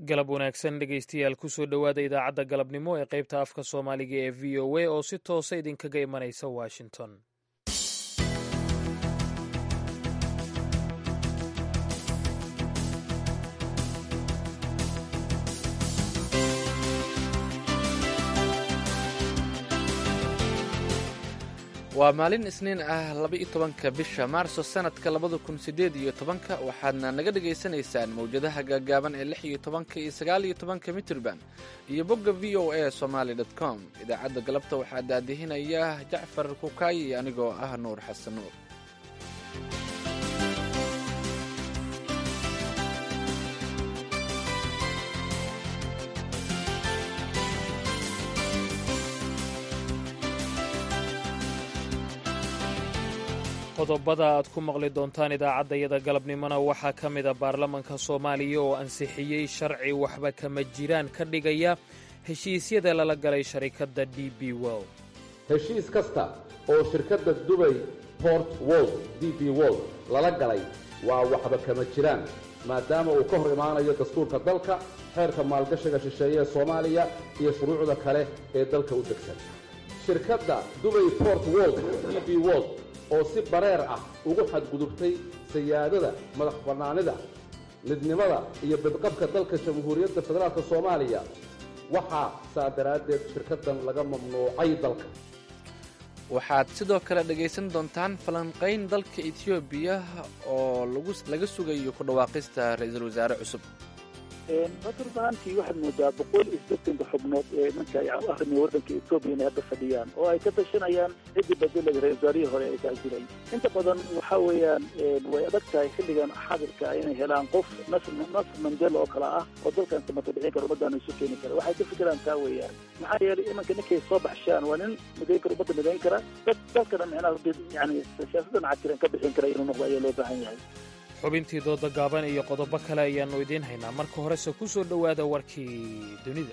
galab wanaagsan dhegaystayaal kusoo dhowaada idaacadda galabnimo ee qaybta afka soomaaliga ee v o a oo si toosa idinkaga imanaysa washington waa maalin isniin ah laba-iyo tobanka bisha maarso sanadka labada kun sideed iyo tobanka waxaadna naga dhagaysanaysaan mawjadaha gaagaaban ee lix iyo tobanka iyo sagaal iyo tobanka mitrban iyo bogga v o a somaly dt com idaacadda galabta waxaa daadihinaya jacfar kukaayi anigoo ah nuur xasan nuur qodobada aad ku maqli doontaan idaacaddayada galabnimona waxaa ka mida baarlamanka soomaaliya oo ansixiyey sharci waxba kama jiraan ka dhigaya heshiisyada lala galay sharikadda d b world heshiis kasta oo shirkadda dubay port wold d b wold lala galay waa waxba kama jiraan maadaama uu ka hor imaanayo dastuurka dalka xeerka maalgashiga shisheeye ee soomaaliya iyo shuruucda kale ee dalka u degsan shirkadda dubay port wold d b wold oo si bareer ah ugu xadgudubtay sayaadada madax bannaanida midnimada iyo bidqabka dalka jamhuuriyadda federaalk soomaaliya waxaa saa daraaddeed shirkaddan laga mamnuucay dalka waxaad sidoo kale dhegaysan doontaan falanqayn dalka etoobiya oo laga sugayo ku dhawaaqista ra-iisul wasaare cusub maturbaantii waxaad moodaa boqol iyo sideetanka xubnood ee marka arrimiya waddanka etoobiya inay hadda fadhiyaan oo ay ka tashanayaan ciddii bedelada ra-isul wasaarihii hore ay taajireen inta badan waxa weeyaan way adag tahay xilligan xaadirka inay helaan qof nasr nasr mandela oo kale ah oo dalkan samata bixin kara ummaddan isu keeni kara waxay ka fikiraan taa weeyaan maxaa yeelay imanka ninkay soo baxshaan waa nin midayn kara ummadda midayn kara dad dalkana micnaha yani siyaasaddan cakiran ka bixin kara inuu noqdo ayaa loo baahan yahay xubintii dooda gaaban iyo qodobo kale ayaannu idiin haynaa marka horese ku soo dhowaada warkii dunida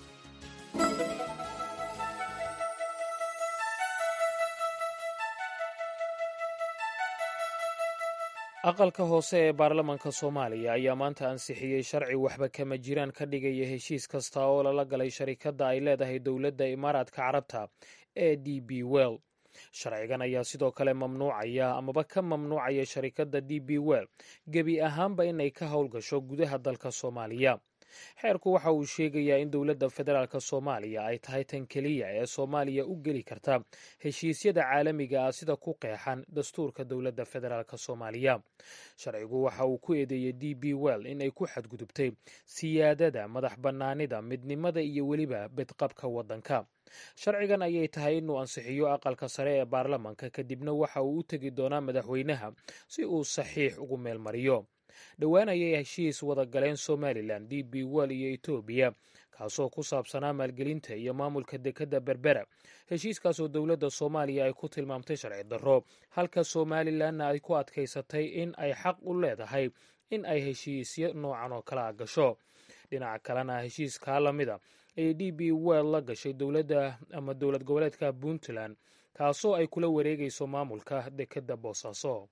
aqalka hoose ee baarlamanka soomaaliya ayaa maanta ansixiyey sharci waxba kama jiraan ka dhigaya heshiis kasta oo lala galay sharikadda ay leedahay dowladda imaaraadka carabta ee d b well sharcigan ayaa sidoo kale mamnuucaya amaba ka mamnuucaya sharikadda d b well gebi ahaanba inay ka howlgasho gudaha dalka soomaaliya xeerku waxa uu sheegayaa in dowladda federaalk soomaaliya ay tahay tan keliya ee soomaaliya u geli karta heshiisyada caalamiga ah sida ku qeexan dastuurka dowladda federaalk soomaaliya sharcigu waxa uu ku eedeeyey d b well in ay ku xadgudubtay siyaadada madax bannaanida midnimada iyo weliba bidqabka waddanka sharcigan ayay tahay inuu ansixiyo aqalka sare ee baarlamanka kadibna waxa uu u tegi doonaa madaxweynaha si uu saxiix ugu meelmariyo dhowaan ayay heshiis wada galeen somalilan d b well iyo etoobiya kaasoo ku saabsanaa maalgelinta iyo maamulka dekedda berbera heshiiskaasoo dowladda soomaaliya ay ku tilmaamtay sharci darro halka somalilanna ay ku adkaysatay in ay xaq u leedahay in ay heshiisyo noocan oo kale a gasho dhinaca kalena heshiiskaa lamida ayay d b well la gashay dowladda ama dowlad goboleedka puntland kaasoo ay kula wareegayso maamulka dekedda boosaaso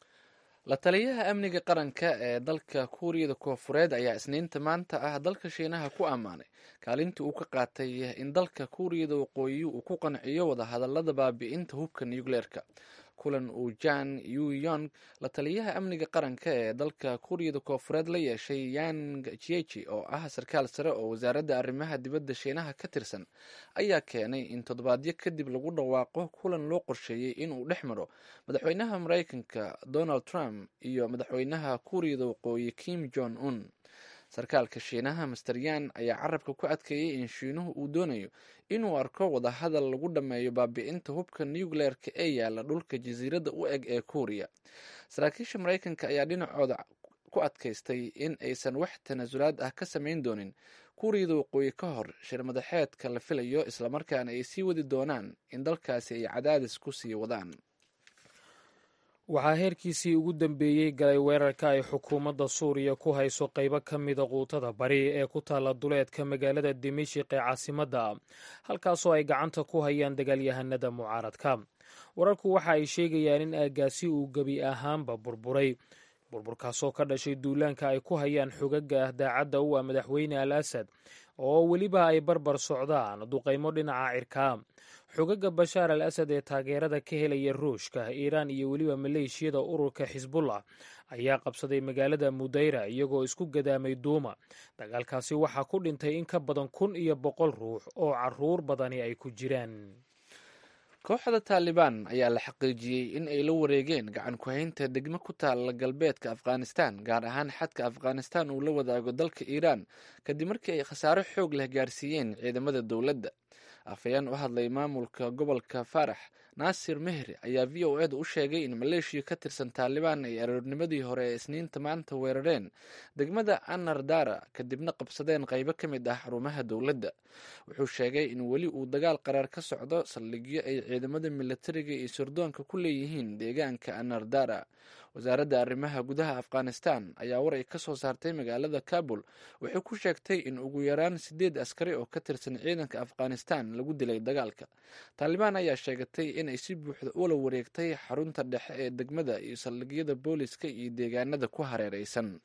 la taliyaha amniga qaranka ee dalka kuuriyada koofureed ayaa isniinta maanta ah dalka shiinaha ku ammaanay kaalintii uu ka qaatay in dalka kuuriyada waqooyi uu ku qanciyo wadahadalada baabi'inta hubka nucleerka kulan uu jan yu yong la taliyaha amniga qaranka ee dalka kuuriyada koofureed la yeeshay yang jieji oo ah sarkaal sare oo wasaaradda arrimaha dibadda shiinaha ka tirsan ayaa keenay in toddobaadyo kadib lagu dhawaaqo kulan loo qorsheeyey inuu dhex maro madaxweynaha maraykanka donald trump iyo madaxweynaha kuuriyada waqooyi kim jong un sarkaalka shiinaha master yan ayaa carabka ku adkeeyey in shiinuhu uu doonayo inuu arko wadahadal lagu dhammeeyo baabi'inta hubka nucleerka ee yaala dhulka jasiiradda u eg ee kuuriya saraakiisha maraykanka ayaa dhinacooda ku adkaystay in aysan wax tanaasulaad ah ka samayn doonin kuuriyada waqooyi ka hor shir madaxeedka la filayo islamarkaana ay sii wadi doonaan in dalkaasi ay cadaadis ku sii wadaan waxaa heerkiisii ugu dambeeyey galay weerarka ay xukuumadda suuriya ku hayso qaybo ka mida quutada bari ee ku taalla duleedka magaalada dimashik ee caasimadda halkaasoo ay gacanta ku hayaan dagaalyahanada mucaaradka wararku waxa ay sheegayaan in aagaasi uu gebi ahaanba burburay burburkaasoo ka dhashay duulaanka ay ku hayaan xogaga daacadda u ah madaxweyne al asad oo weliba ay barbar socdaan duqaymo dhinaca cirkaa xogaga bashaar al asad ee taageerada ka helaya ruushka iiraan iyo weliba maleeshiyada ururka xisbullah ayaa qabsaday magaalada mudayra iyagoo isku gadaamay duuma dagaalkaasi waxaa ku dhintay in ka badan kun iyo boqol ruux oo caruur badani ay ku jiraan kooxda taalibaan ayaa la xaqiijiyey in ay la wareegeen gacan ku-haynta degmo ku taalla galbeedka afghanistan gaar ahaan xadka afghanistan uu la wadaago dalka iiraan kadib markii ay khasaaro xoog leh gaarsiiyeen ciidamada dowladda afhayeen u hadlay maamulka gobolka faarax naasir mehri ayaa v o eda u sheegay in maleeshiya ka tirsan taalibaan ay aroornimadii hore ee isniinta maanta weerareen degmada anar dara kadibna qabsadeen qaybo ka mid ah xarumaha dowladda wuxuu sheegay in weli uu dagaal qaraar ka socdo saldhigyo ay ciidamada militariga iyo sirdoonka ku leeyihiin deegaanka anar dara wasaaradda arrimaha gudaha afghanistan ayaa war ay ka soo saartay magaalada kabul waxay ku sheegtay in ugu yaraan sideed askari oo ka tirsan ciidanka afghanistan lagu dilay dagaalka taalibaan ayaa sheegatay inay si buuxda ula wareegtay xarunta dhexe ee degmada iyo saldhigyada booliska iyo deegaanada ku hareereysan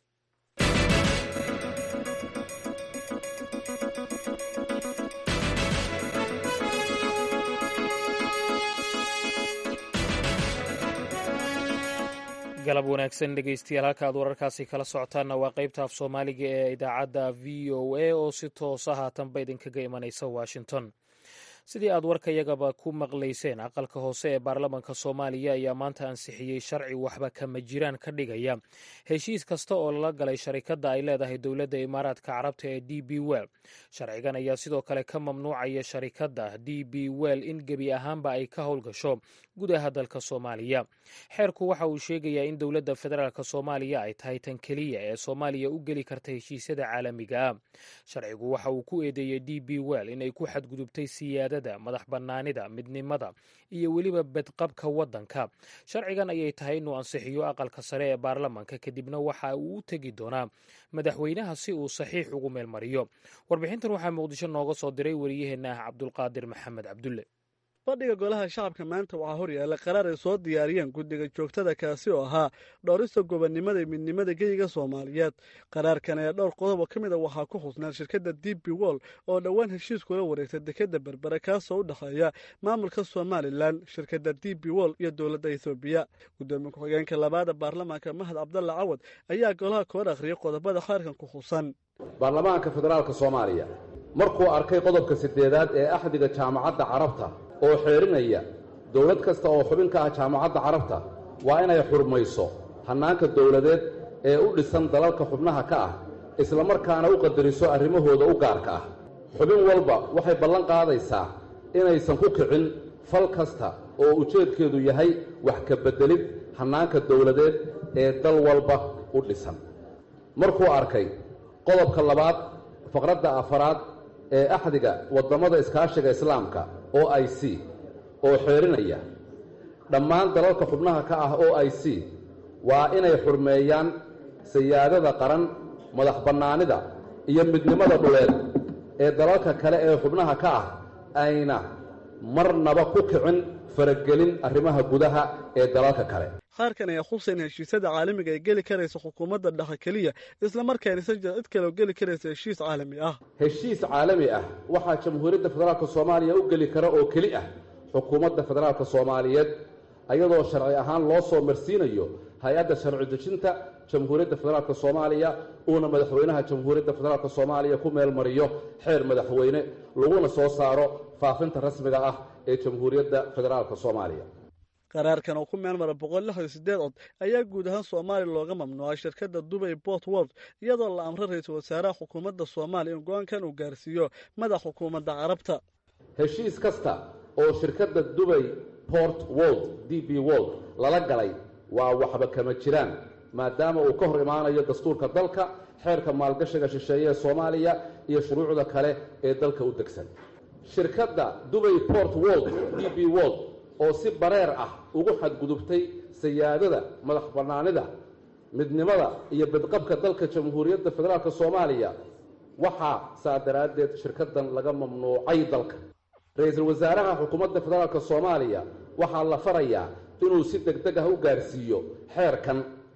galab wanaagsan dhegeystayaal halka aad wararkaasi kala socotaanna waa qaybta af soomaaliga ee idaacadda v o a oo si toosa haatanba idinkaga imanaysa washington sidii aad warkayagaba ku maqlayseen aqalka hoose ee baarlamanka soomaaliya ayaa maanta ansixiyey sharci waxba kama jiraan ka dhigaya heshiis kasta oo lala galay sharikadda ay leedahay dowladda imaaraadka carabta ee d b well sharcigan ayaa sidoo kale ka mamnuucaya sharikadda d b well in gebi ahaanba ay ka howlgasho gudaha dalka soomaaliya xeerku waxa uu sheegayaa in dowladda federaalk soomaaliya ay tahay tan keliya ee soomaaliya u geli karta heshiisyada caalamiga ah sharcigu waxa uu ku eedeeyey d b well inay ku xadgudubtay siyaadada madax bannaanida midnimada iyo weliba bedqabka waddanka sharcigan ayay tahay inuu ansixiyo aqalka sare ee baarlamanka kadibna waxa uu u tegi doonaa madaxweynaha si uu saxiix ugu meelmariyo warbixintan waxaa muqdisho nooga soo diray wariyaheenna ah cabdulqaadir maxamed cabdulle fadhiga golaha shacabka maanta waxaa horyaalla qaraar ay soo diyaariyeen guddiga joogtada kaasi oo ahaa dhowrista gobonnimada iyo midnimada geyiga soomaaliyeed qaraarkan ee dhowr qodob oo ka mid a waxaa ku xusnaan shirkadda d b wol oo dhowaan heshiis kula wareegtay dekadda berbere kaasoo u dhexeeya maamulka somalilan shirkadda d b wol iyo dowladda ethoobiya guddoomiye ku-xigeenka labaada baarlamaanka mahad cabdalla cawad ayaa golaha koor akhriyay qodobada xeerkan ku xusan baarlamaanka federaalka soomaaliya markuu arkay qodobka siddeedaad ee axdiga jaamacadda carabta oo xeerinaya dowlad kasta oo xubin ka ah jaamacadda carabta waa inay xurmayso hannaanka dowladeed ee u dhisan dalalka xubnaha ka ah islamarkaana u qadariso arrimahooda u gaarka ah xubin walba waxay ballan qaadaysaa inaysan ku kicin fal kasta oo ujeedkeedu yahay wax ka beddelid hannaanka dowladeed ee dal walba u dhisan markuu arkay qodobka labaad faqradda afaraad ee axdiga waddamada iskaashiga islaamka o i c oo xeerinaya dhammaan dalalka xubnaha ka ah o i c waa inay xurmeeyaan sayaadada qaran madax bannaanida iyo midnimada dhuleed ee dalalka kale ee xubnaha ka ah ayna marnaba ku kicin faragelin arrimaha gudaha ee dalalka kale qaarkan ayaa xusayn heshiisyada caalamiga ay geli karaysa xukuumadda dhexe keliya islamarkaanaysan jira cid kale oo geli karaysa heshiis caalami ah heshiis caalami ah waxaa jamhuuriyadda federaalka soomaaliya u geli kara oo keli ah xukuumadda federaalka soomaaliyeed ayadoo sharci ahaan loo soo marsiinayo hay-adda sharci dejinta jamhuuriyadda federaalka soomaaliya uuna madaxweynaha jamhuuriyadda federaalka soomaaliya ku meel mariyo xeer madaxweyne laguna soo saaro faafinta rasmiga ah ee jamhuuriyadda federaalka soomaaliya qaraarkan oo ku meel mara boqol lix iyo siddeed cod ayaa guud ahaan soomaaliya looga mamnuucay shirkadda dubay port world iyadoo la amray ra-iisul wasaaraha xukuumadda soomaaliya in go-aankan uu gaarsiiyo madax xukuumadda carabta heshiis kasta oo shirkadda dubay port world d b world lala galay waa waxba kama jiraan maadaama uu ka hor imaanayo dastuurka dalka xeerka maalgashiga shisheeye ee soomaaliya iyo shuruucda kale ee dalka u degsan shirkadda dubay port world d b world oo si bareer ah ugu xadgudubtay sayaadada madax bannaanida midnimada iyo bedqabka dalka jamhuuriyadda federaalka soomaaliya waxaa saa daraaddeed shirkaddan laga mamnuucay dalka ra-iisul wasaaraha xukuumadda federaalka soomaaliya waxaa la farayaa inuu si deg deg ah u gaarsiiyo xeerkan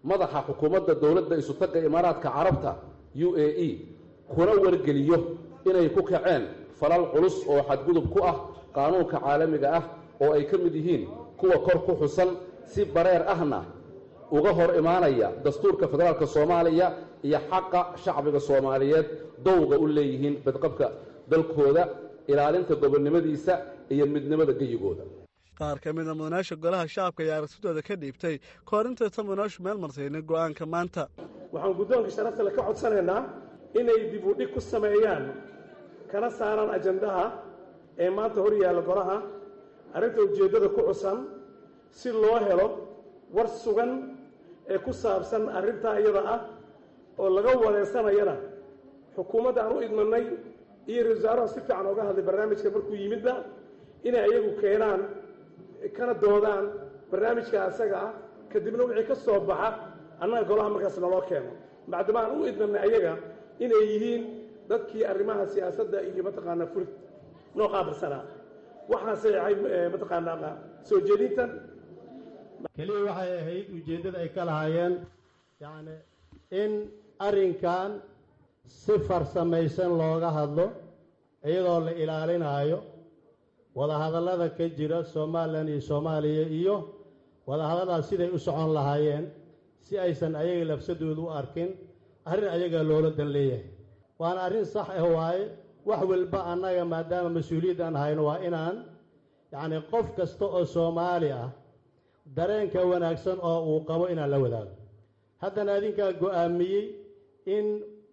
madaxa xukuumadda dowladda isutagga imaaraadka carabta u a e kuna wargeliyo inay ku kaceen falal culus oo xadgudub ku ah qaanuunka caalamiga ah oo ay ka mid yihiin kuwa kor ku xusan si bareer ahna uga hor imaanaya dastuurka federaalka soomaaliya iyo xaqa shacbiga soomaaliyeed dowga u leeyihiin badqabka dalkooda ilaalinta gobonnimadiisa iyo midnimada geyigooda qaar ka mid a mudanaasha golaha shacabka ayaa aragtidooda ka dhiibtay kahor intaysan mudanaashu meel martaynin go'aanka maanta waxaan guddoonka sharaftale ka codsanaynaa inay dib u dhig ku sameeyaan kana saaraan ajandaha ee maanta hor yaalla golaha arrinta ujeeddada ku cusan si loo helo war sugan ee ku saabsan arrintaa iyada ah oo laga wareersanayana xukuumadda aan u idmanay iyo ra-isul wasaaraha si fiican ooga hadlay barnaamijka markuu yimidba inay ayagu keenaan kana doodaan barnaamijka asaga ah kadibna wixii ka soo baxa annaga golaha markaas naloo keeno bacdama aan u idmanay ayaga inay yihiin dadkii arrimaha siyaasadda iyo mataqaanaa furid noo qaabilsanaa waxaan saxeexay mataqaanaa soo jeedintan keliya waxay ahayd ujeeddada ay ka lahaayeen yacni in arrinkan si farsamaysan looga hadlo iyadoo la ilaalinaayo wadahadallada ka jira somalilan iyo soomaaliya iyo wadahadalladaas siday u socon lahaayeen si aysan ayaga labsadooda u arkin arrin ayagaa loola dan leeyahay waana arrin sax ah waaye wax walba annaga maadaama mas-uuliyad aan hayno waa inaan yacni qof kasta oo soomaali ah dareenka wanaagsan oo uu qabo inaan la wadaago haddana adinkaa go'aamiyey in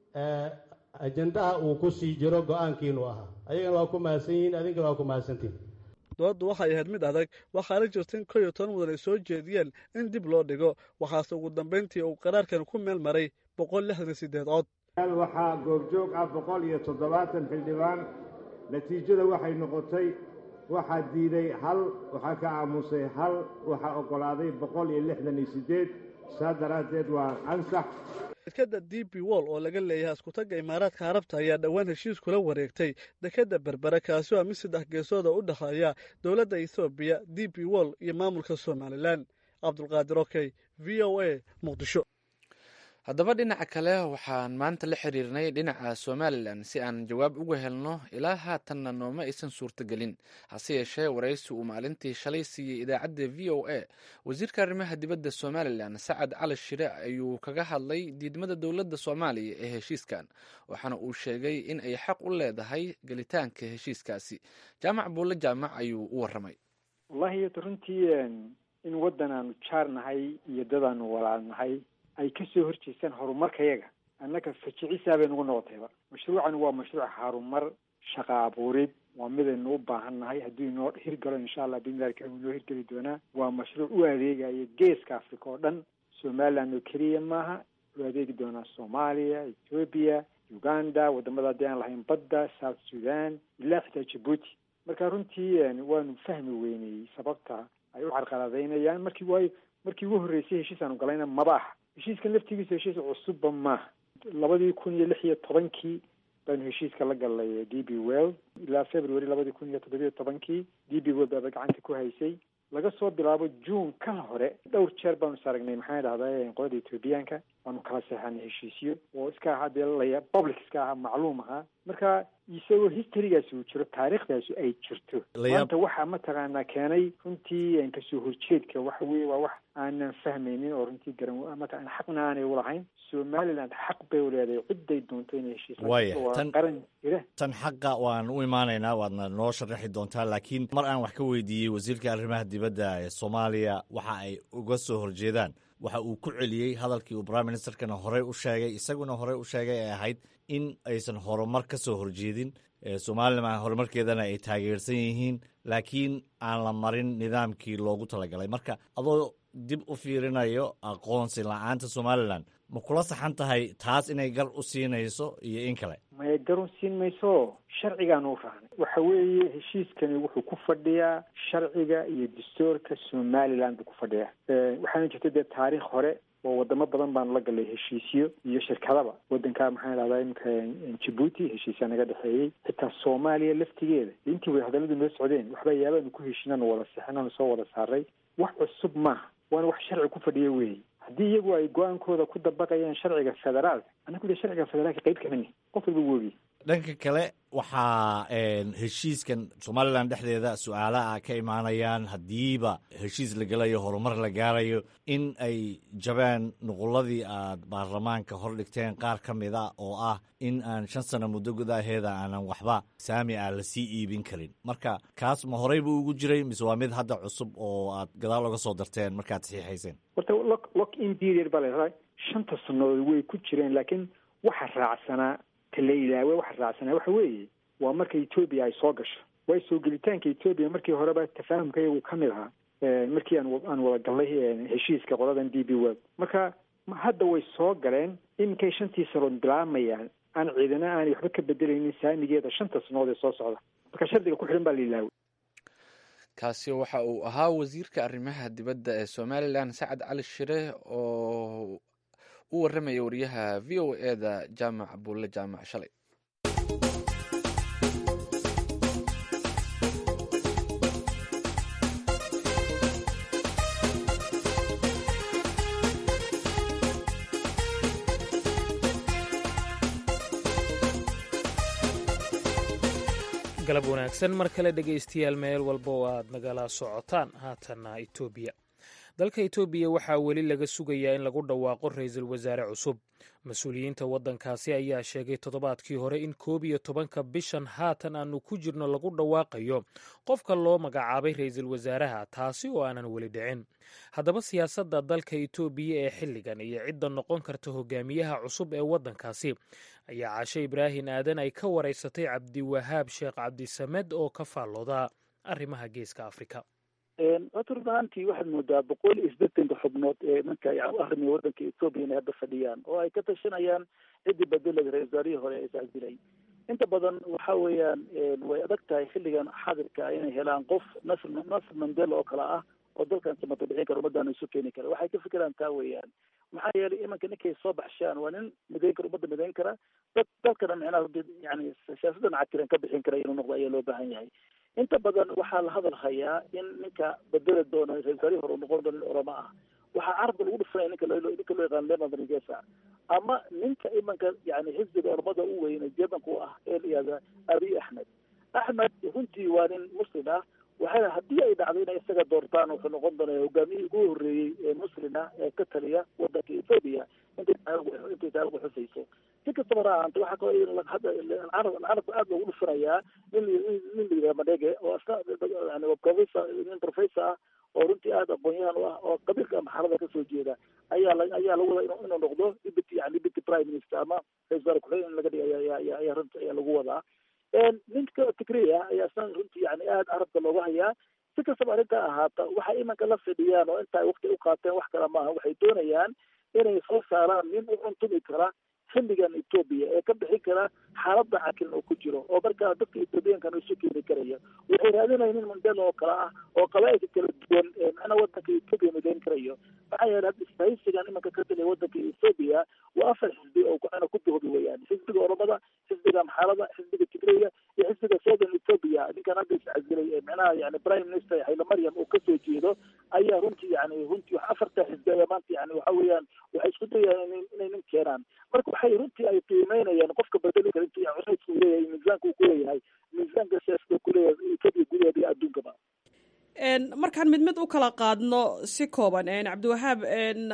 ajandaha uu ku sii jiro go-aankiinu ahaa ayagana waa ku mahadsan yihiin adinkana waa ku mahadsantihin dooddu waxay ahayd mid adag waxaana jirta in kow iyo toban mudan ay soo jeediyeen in dib loo dhigo waxaase ugu dambayntii uu qaraarkan ku meel maray boqol lixdan iyo siddeed cod waxaa goobjoog ah boqol iyo toddobaatan xildhibaan natiijada waxay noqotay waxaa diiday hal waxaa ka aamusay hal waxaa oggolaaday boqol iyo lixdan iyo siddeed saa daraaddeed waa ansax dekadda d b wol oo laga leeyahay iskutagga imaaraadka carabta ayaa dhowaan heshiis kula wareegtay dekadda berbere kaasi oo mid saddex geesooda u dhexeeya dowladda ethoobiya d b wol iyo maamulka somalilan cabdulqaadir okey v o a muqdisho haddaba dhinaca kale waxaan maanta la xiriirnay dhinaca somalilan si aan jawaab uga helno ilaa haatanna nooma aysan suurtagelin hase yeeshee waraysi uu maalintii shalay siiyey idaacadda v o a wasiirka arrimaha dibadda somalilan sacad cali shire ayuu kaga hadlay diidmada dowladda soomaaliya ee heshiiskan waxaana uu sheegay in ay xaq u leedahay gelitaanka heshiiskaasi jaamac buulle jaamac ayuu u waramay wallahi runtii in waddan aanu jaarnahay iyo dadaanu walaalnahay ay ka soo horjeestaan horumarkayaga annaga fajicisaa bay nagu noqotayba mashruucan waa mashruuc harumar shaqa abuurid waa midaynu u baahan nahay hadduu inoo hirgalo insha allah bimillahi karim inoo hirgeli doonaa waa mashruuc u adeegaya geeska africa oo dhan somaliland oo keliya maaha u adeegi doonaa soomaaliya ethoobiya uganda wadamada haddii aan lahayn badda south sudan ilaa xitaa djibuuti marka runtii waanu fahmi weynayey sababta ay u carqaladaynayaan markii waayo markii ugu horreysay heshiis aanu galayna maba aha heshiiskan laftigiisa heshiis cusubba maaha labadii kun iyo lix iyo tobankii baanu heshiiska la galnay d b well ilaa february labadii kun iyo toddobiyo tobankii d b well baaba gacanta ku haysay laga soo bilaabo june ka hore dhowr jeer baanu saragnay maxaa dhahdaa qolada ethoobiyaanka waanu kala seexanay heshiisyo oo iska ahaa dee laya public iska ahaa macluum ahaa marka isagoo historygaasi uu jiro taariikhdaasi ay jirto maanta waxaa mataqaanaa keenay runtii kasoo horjeedka waxa weye waa wax aanan fahmaynin oo runtii garan mataqana xaqna aanay ulahayn somaliland xaq bay u leedahay cidday doonto inay heshiis qaran jira tan xaqa waan u imaanaynaa waadna noo sharaxi doontaa laakiin mar aan wax ka weydiiyey wasiirka arrimaha dibadda ee soomaaliya waxa ay uga soo horjeedaan waxa uu ku celiyey hadalkii uu prime ministerkana horey u sheegay isaguna horey u sheegay ee ahayd in aysan horumar ka soo horjeedin somalilan horumarkeedana ay taageersan yihiin laakiin aan la marin nidaamkii loogu talagalay marka adoo dib u fiirinayo aqoonsi la-aanta somalilan ma kula saxan tahay taas inay gar u siinayso iyo in kale maya gar u siin mayso sharcigaanu raacnay waxa weeye heshiiskani wuxuu ku fadhiyaa sharciga iyo dastuurka somaliland buu ku fadhiyaa waxaana jirta dee taariikh hore oo wadamo badan baanu la galay heshiisyo iyo shirkadaba wadanka maxaa dhahdaa imika jibuuti heshiisyaa naga dhexeeyey xitaa soomaaliya laftigeeda intii way hadalladu noo socdeen waxba yaabaanu ku heshinanu wada sixinanu soo wada saaray wax cusub maaha waana wax sharci ku fadhiya weeye haddii iyagu ay go-aankooda ku dabaqayaan sharciga federaalka anagu de sharciga federaalka qayb kamani qof walba woogi dhanka kale waxaa heshiiskan somalilan dhexdeeda su-aalaha ka imaanayaan haddiiba heshiis la gelayo horumar la gaarayo in ay jabeen nuquladii aad baarlamaanka hor dhigteen qaar ka mid a oo ah in aan shan sano muddo gudaheeda aanan waxba saami ah lasii iibin karin marka kaas ma horey buu ugu jiray mise waa mid hadda cusub oo aad gadaal oga soo darteen markaad saxiixayseen horta lock lock in period baa la shanta sannadood way ku jireen laakiin waxa raacsanaa tala ilaawe waxa raacsanaa waxa weeye waa marka etoobiya ay soo gasho waayo soo gelitaanka etoobiya markii horeba tafaahumka iyagu ka mid ahaa markii aan aan wada gallay heshiiska qoladan d b world marka hadda way soo galeen iminkay shantii sanood bilaamayaan aan ciidana aanay waxba ka bedelaynin saamigeeda shanta sanood ee soo socda marka shardiga ku xidhan baa la ilaawe kaasi waxa uu ahaa wasiirka arrimaha dibadda ee somalilan sacad cali shire oo u warramaya wariyaha v o e da jaamac buulle jaamac shalay galab wanaagsan mar kale dhegaystayaal meel walba oo aad nagala socotaan haatanna etoobiya dalka etoobiya waxaa weli laga sugayaa in lagu dhawaaqo ra-iisul wasaare cusub mas-uuliyiinta waddankaasi ayaa sheegay toddobaadkii hore in koob iyo tobanka bishan haatan aanu ku jirno lagu dhawaaqayo qofka loo magacaabay ra-iisul wasaaraha taasi oo aanan weli dhicin haddaba siyaasadda dalka etoobiya ee xilligan iyo cidda noqon karta hogaamiyaha cusub ee waddankaasi ayaa caashe ibraahin aadan ay ka waraysatay cabdiwahaab sheekh cabdisamed oo ka faallooda arrimaha geeska afrika horta run ahaantii waxaad moodaa boqol iyo siddeetanka xubnood ee marka arrimiga waddanka etoobiya inay hadda fadhiyaan oo ay ka tashanayaan ciddii bedelada ra-isul wasaarihii hore ee iscadilay inta badan waxa weeyaan way adag tahay xilligan xadirka inay helaan qof nasr nasr mandela oo kale ah oo dalkan samata bixin kara ummaddaana isu keeni kara waxay ka fikiraan taa weeyaan maxaa yeelay imanka ninkay soo baxshaan waa nin midayn kara ummadda midayn kara dad dalkana micnaha yani siyaasaddan cakiran ka bixin kara inuu noqdo ayaa loo baahan yahay inta badan waxaa la hadal hayaa in ninka bedeli doona ra-isul wasaarihii hore uu noqon doono nin oramo ah waxaa carabka lagu dhufanaya ninka loo ninka loo yaqaan leonard rigesa ama ninka imanka yani xisbiga ormada u weyne jebanka u ah ee la yihahda abiy axmed axmed runtii waa nin muslim ah waxay haddii ay dhacdo inay isaga doortaan wuxuu noqon doonaa hogaamiyihii ugu horreeyey ee muslim ah ee ka taliya wadanka ethoobia intay intay taarikhdu xusayso si kastaba ha ahaante waxaa kaloo hadda carabka aada loogu dhufanayaa nin nin la yidhaha madhege oo asna yani professor nin professor ah oo runtii aada aqoon-yahan u ah oo qabiilka amaxarada kasoo jeeda ayaa la ayaa lagu wadaa inuu inuu noqdo deputy yani deputy prime minister ama ra-isul wasaare ku-xigeen in laga dhiga ayaa ayaa ayaa runtii ayaa lagu wadaa ninka tigreya ayaa isna runtii yani aada carabka looga hayaa si kastaba arrintaa ahaata waxay imanka la fidhiyaan oo inta ay wakti u qaateen wax kale maaha waxay doonayaan inay soo saaraan nin u cuntumi kara xilligan etoobiya ee ka bixin kara xaaladda cakilan oo ku jiro oo markaa dadka etoobiyankana isu keeni karaya waxay raadinaya nin mandela oo kale ah oo qabaailka kala duwan ee macnaha wadanka etoobiya midayn karayo maxaa yeele hadda isbahaysigan imanka ka dilay wadanka etoobiya waa afar xisbi oo ana ku duhbi weeyaan xisbiga oromada xisbiga amxaalada xisbiga tigreya iyo xisbiga southern ethoopia ninkan hadda iscasilay ee macnaha yani prime minister hayle maryam oo kasoo jeedo ayaa runtii yani runtii wax afarta xisbi ayaa maanta yani waxa weeyaan waxay isku dayayaan inay nin keenaan marka waxay runtii ay qiimeynayaan qofka bedeli kara intuu culaysku leeyahay miisaanka uu kuleeyahay miisaanka siyaasada kuleeyahay etoobiya gudaheeda iyo adduunkaba markaan mid mid u kala qaadno si kooban cabdiwahaab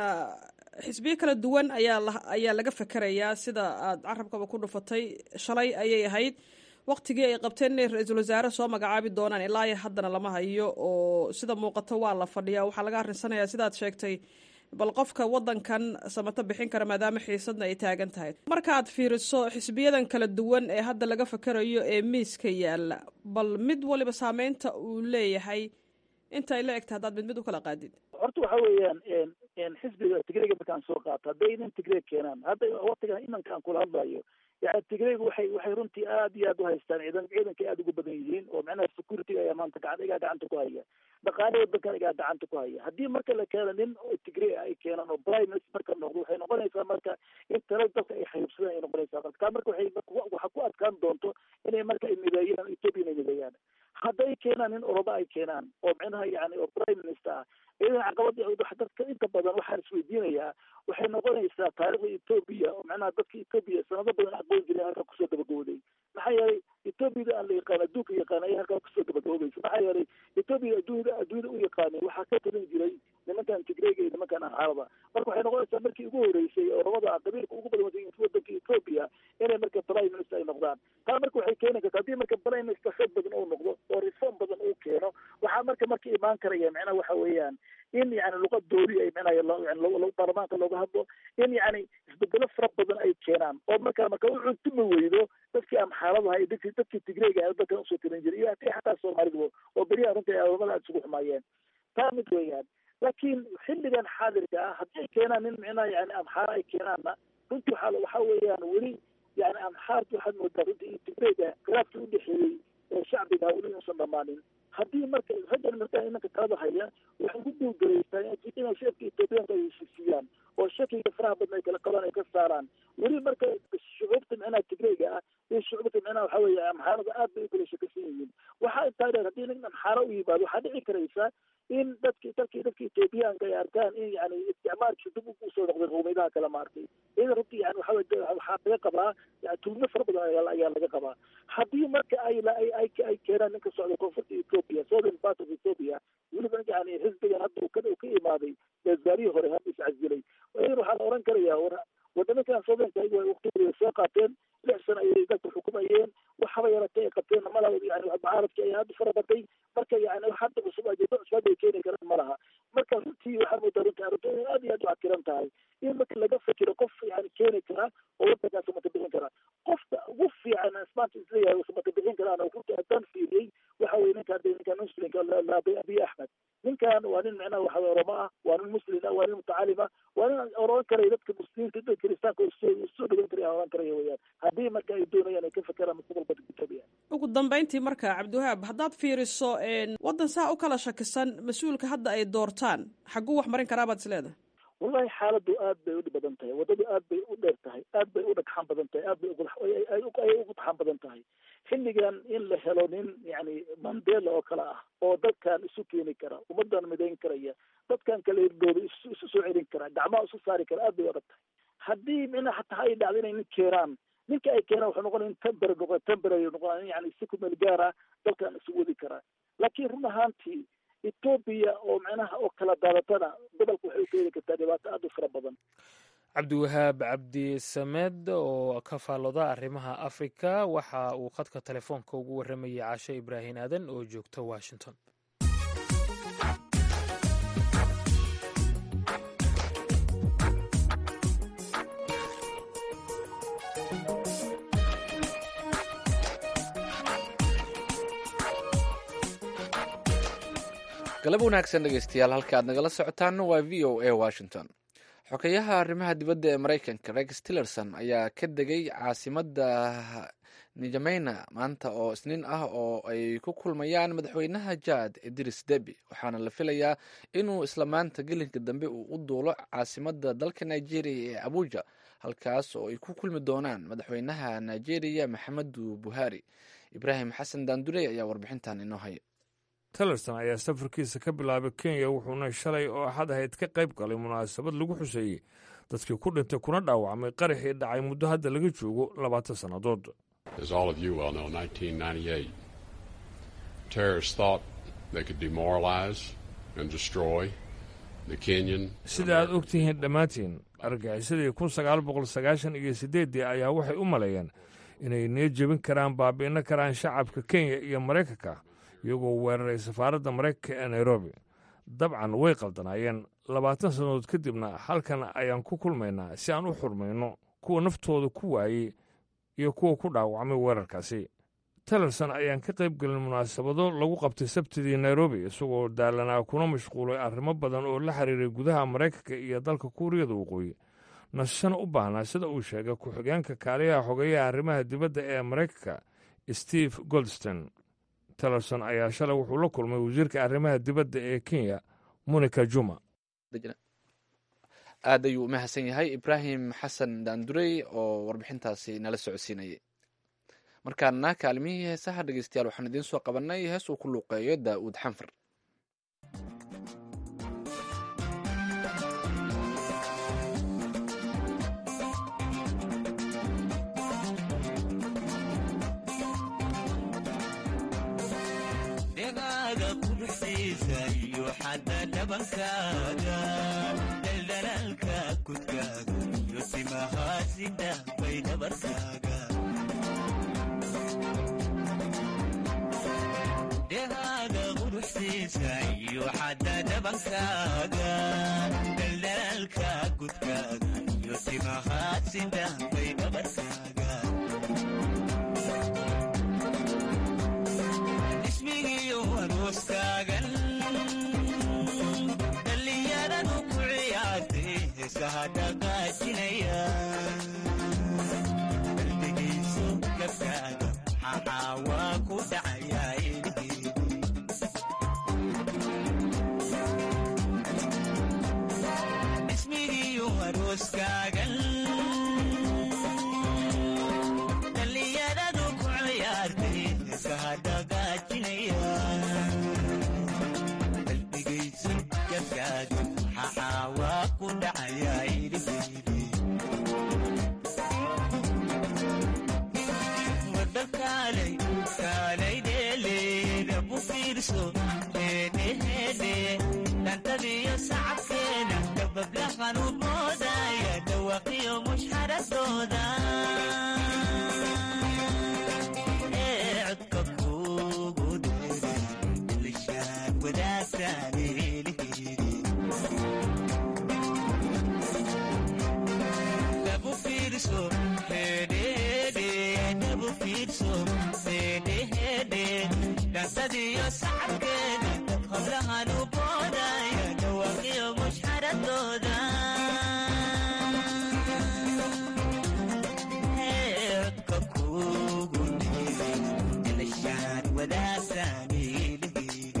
xisbiyo kala duwan ayaa la ayaa laga fekerayaa sida aad carabkaba ku dhufatay shalay ayay ahayd waktigii ay qabteen inay ra-iisul wasaare soo magacaabi doonaan ilaa iyo haddana lama hayo oo sida muuqato waa la fadhiyaa waxaa laga arrinsanaya sidaad sheegtay bal qofka wadankan samato bixin kara maadaama xiisadna ay taagan tahay markaaad fiiriso xisbiyadan kala duwan ee hadda laga fakerayo ee miiska yaalla bal mid waliba saameynta uu leeyahay intay la egta haddaad mid mid u kala qaadid horta waxa weeyaan xisbiga tigrega markaan soo qaato hadday nin tigreeg keenaan hadda waktigan imanka aan kula hadlayo yani tigreygu waxay waxay runtii aad iyo aad u haystaan ciidan ciidankay aada ugu badan yihiin oo macnaha security ayaa maanta gacan igaa gacanta ku haya dhaqaale wadankan igaa gacanta ku haya haddii marka la keeno nin oo tigrey ay keenaan oo prime minister marka noqdo waxay noqonaysaa marka in tala dadka ay xayibsadaan ay noqonaysaa marka taa marka waxay waxa ku adkaan doonto inay marka ay mideeyaan ethiopia inay mideeyaan hadday keenaan nin oroba ay keenaan oo micnaha yani oo prime minister ah iyadan caqabada dadka inta badan waxaan isweydiinayaa waxay noqonaysaa taariikhda etoobiya oo macnaha dadka etoobiya sanado badan aqoon jiray halkaa kusoo gabagabooday maxaa yeelay etoobiyada aan la yaqaan adduunka yaqaan ayaa halkaa kusoo gabagaboobeysa maxaa yeelay etoobiya adduunyada adduunyada u yaqaanay waxaa ka talin jiray nimankan tigreega iyo nimankan amxaarada marka waxay noqonaysaa markii ugu horeysay oo labada qabiilka ugu badan wadanka etoobiya inay marka prime minister ay noqdaan taa marka waxay keeni karta haddii marka prime minister xoog badan uu noqdo oo reform badan uu keeno waxaa marka marka imaan karaya macnaha waxa weeyaan in yani luqad doori ay macnaha baarlamaanka looga hadlo in yani isbedelo fara badan ay keenaan oo marka marka u cuntumi weydo dadkii amxaaladaha iyo dadkii dadkii tigreega ah dalkan usoo tirin jiray iyo haddii xataa soomaalidu oo beriyaha runta ay adoomada aad isugu xumaayeen taa mid weeyaan laakiin xilligan xaadirka ah haddii ay keenaan nin micnaha yani amxaara ay keenaanna runtii waxaa waxa weeyaan weli yani amxaarta waxaad moodaa runtii iyo tigreega khilaafkii udhexeeyey ee shacbiga weli inuusan dhamaanin haddii marka raggan markaa imanka talada haya waxay ku guulgaraystaa inay shacabka etoobiyaanka ay heshiisiyaan oo shakiga faraha badan ay kala qabaan ay ka saaraan weli marka shucuubta micnaha tigreega ah iyo shucuubta micnaha waxa weeye amxaarada aad bay u kala shakisan yihiin waxaa intaa dheer haddii nin amxaaro u yimaado waxaa dhici karaysa in dadki dadki dadka etoobiyaanka ay arkaan in yani isticmaalkii dib usoo noqday qowmiyadaha kale maartay iyada runtii yani waxa weye waxaa laga qabaa yani tulmo fara badan ayaa laga qabaa haddii marka ay ay ay ay keenaan ninka socda koonfurta ethiopia southern part of ethiopia weliba yani xisbigan hadda uu ka uu ka imaaday beesbaarihii hore hadda iscasilay iyadan waxaa la oran karaya war wadamakan southernka waqtigooda soo qaateen lix sano ayay dalka xukumayeen waxaba yaratay ay qabteen malaha yani mucaaradkii ayaa hadda fara batay marka yani hadda cusub ajado cusub ay keeni karaan malaha marka runtii waxaa moodaa runtii arrintu inay aad iyo aad u cakiran tahay in marka laga fikiro qof yani keeni kara oo wadankaas samata bixin kara qofka ugu fiican maanta isleeyahay samata bixin karaan oo runtii haddaan fiiriyey waxa weye ninkaan ninkaan muslimka abiy axmed ninkan waa nin micnaha waxa oromo ah waa nin muslim ah waa nin mutacalim ah waa nin oran karaya dadka muslimiinta dadka kiristaanka soo dhagan karaya oran karaya weyaan haddii marka ay doonayaan ay ka fekeraan mustaqbalka etoobiya ugu dambeyntii marka cabdiwahaab haddaad fiiriso waddan saa u kala shakisan mas-uulka hadda ay doortaan xagguu wax marin karaa baad is leedahay wallahi xaaladu aad bay u badan tahay waddadu aad bay u dheer tahay aad bay u dhagxaan badan tahay aad bay ayay ugu taxaan badan tahay xilligan in la helo nin yani mandela oo kale ah oo dadkan isu keeni kara ummadan midayn karaya dadkan kala hirdooda isu soo celin kara gacmaha isu saari kara aad bay u adag tahay haddii mina hataa ay dhacdo inay nin keenaan ninka ay keenaan wuxuu noqonaya in tember noqo temporary noqon yani si ku meel gaara dalkan isu wadi karaa laakiin run ahaantii etoobiya oo macnaha oo kala daadatana gobolka waxay u keeni kartaa dhibaato aad u fara badan cabdiwahaab cabdi samed oo ka faallooda arrimaha afrika waxa uu khadka telefoonka ugu warramayay caasho ibraahin aadan oo joogta washington galab wanaagsan dhegeystayaal halka aad nagala socotaan waa v o a washington xogeyaha arrimaha dibadda ee maraykanka rex tillerson ayaa ka degay caasimadda nijameyna maanta oo isniin ah oo ay ku kulmayaan madaxweynaha jaad idris debi waxaana la filayaa inuu isla maanta gelinka dambe uu u duulo caasimadda dalka nigeria ee abuja halkaas oo ay ku kulmi doonaan madaxweynaha nigeria maxamedu buhari ibraahim xasan daandurey ayaa warbixintan inoo haya tillerson ayaa safarkiisa ka bilaabay kenya wuxuuna shalay oo axad ahayd ka qayb galay munaasabad lagu xuseeyey dadkii ku dhintay kuna dhaawacmay qaraxii dhacay muddo hadda laga joogo labaatan sannadood sida aad og tihiin dhammaantiin argaxisadii kun sagaal boqol sagaashan iyo siddeeddii ayaa waxay u maleeyeen inay nee jebin karaan baabi'ino karaan shacabka kenya iyo maraykanka iyagoo weeraray safaaradda maraykanka ee nairobi dabcan way qaldanaayeen labaatan sannadood kadibna halkan ayaan ku kulmaynaa si aan u xurmayno kuwa naftooda ku waayey iyo kuwa ku dhaawacmay weerarkaasi tillerson ayaan ka qayb gelin munaasabado lagu qabtay sabtidii nairobi isagoo daalanaa kuna mashquulay arrimo badan oo la xiriiray gudaha maraykanka iyo dalka kuuriyada waqooyi nasashana u baahnaa sida uu sheegay ku-xigeenka kaaliyaha xogeeyaha arrimaha dibadda ee maraykanka steve goldstein tillerson ayaa shalay wuxuu la kulmay wasiirka arrimaha dibadda ee kenya monica juma aad ayuu u mahadsan yahay ibraahim xasan daandurey oo warbixintaasi nala socodsiinayay markaana kaalmihii heesaha dhegeystayaal waxaan idiin soo qabanay hees uu ku luuqeeyo daa'uud xanfar dhabankaaga daldalaalka kudkaaga iyo timahaasida bay dhabarkaaga dhehaaga quruxsiisa iyo xadda dhabankaaga daldalaalka kudkaaga iyo timahaasida bay dhabarkaaga ismigiyo arooskaagan dhallinyaradu ku ciyaartay heesaha dhaqaajinaya qalbigiisu gabkaaga maxaa waa ku dhacayaa ismigiyo arooskaagan dhallinyaradu ku ciyaartay heesaha dhaqaajinaya qalbigaysu gabkaaga maxaa waa ku dhacayaa idhihiidhi wadakaalay kaalay dheeleeda ku fiirso heedheheedhe dhantadiyo sacabkeeda dabablahan u moodaya dhawaqiyo mushxaradooda ee codka kuugu dheere lishaan wadaagtaan helihiidi dhabu fiirso heedheheedhe dhabu fiirso heedheheedhe dhantadiyo sacabkeeda hablahan u boodaya dhawaqiyo mushxaradooda ee codka kuugu dheere lishaan wadaagtaan helihiidi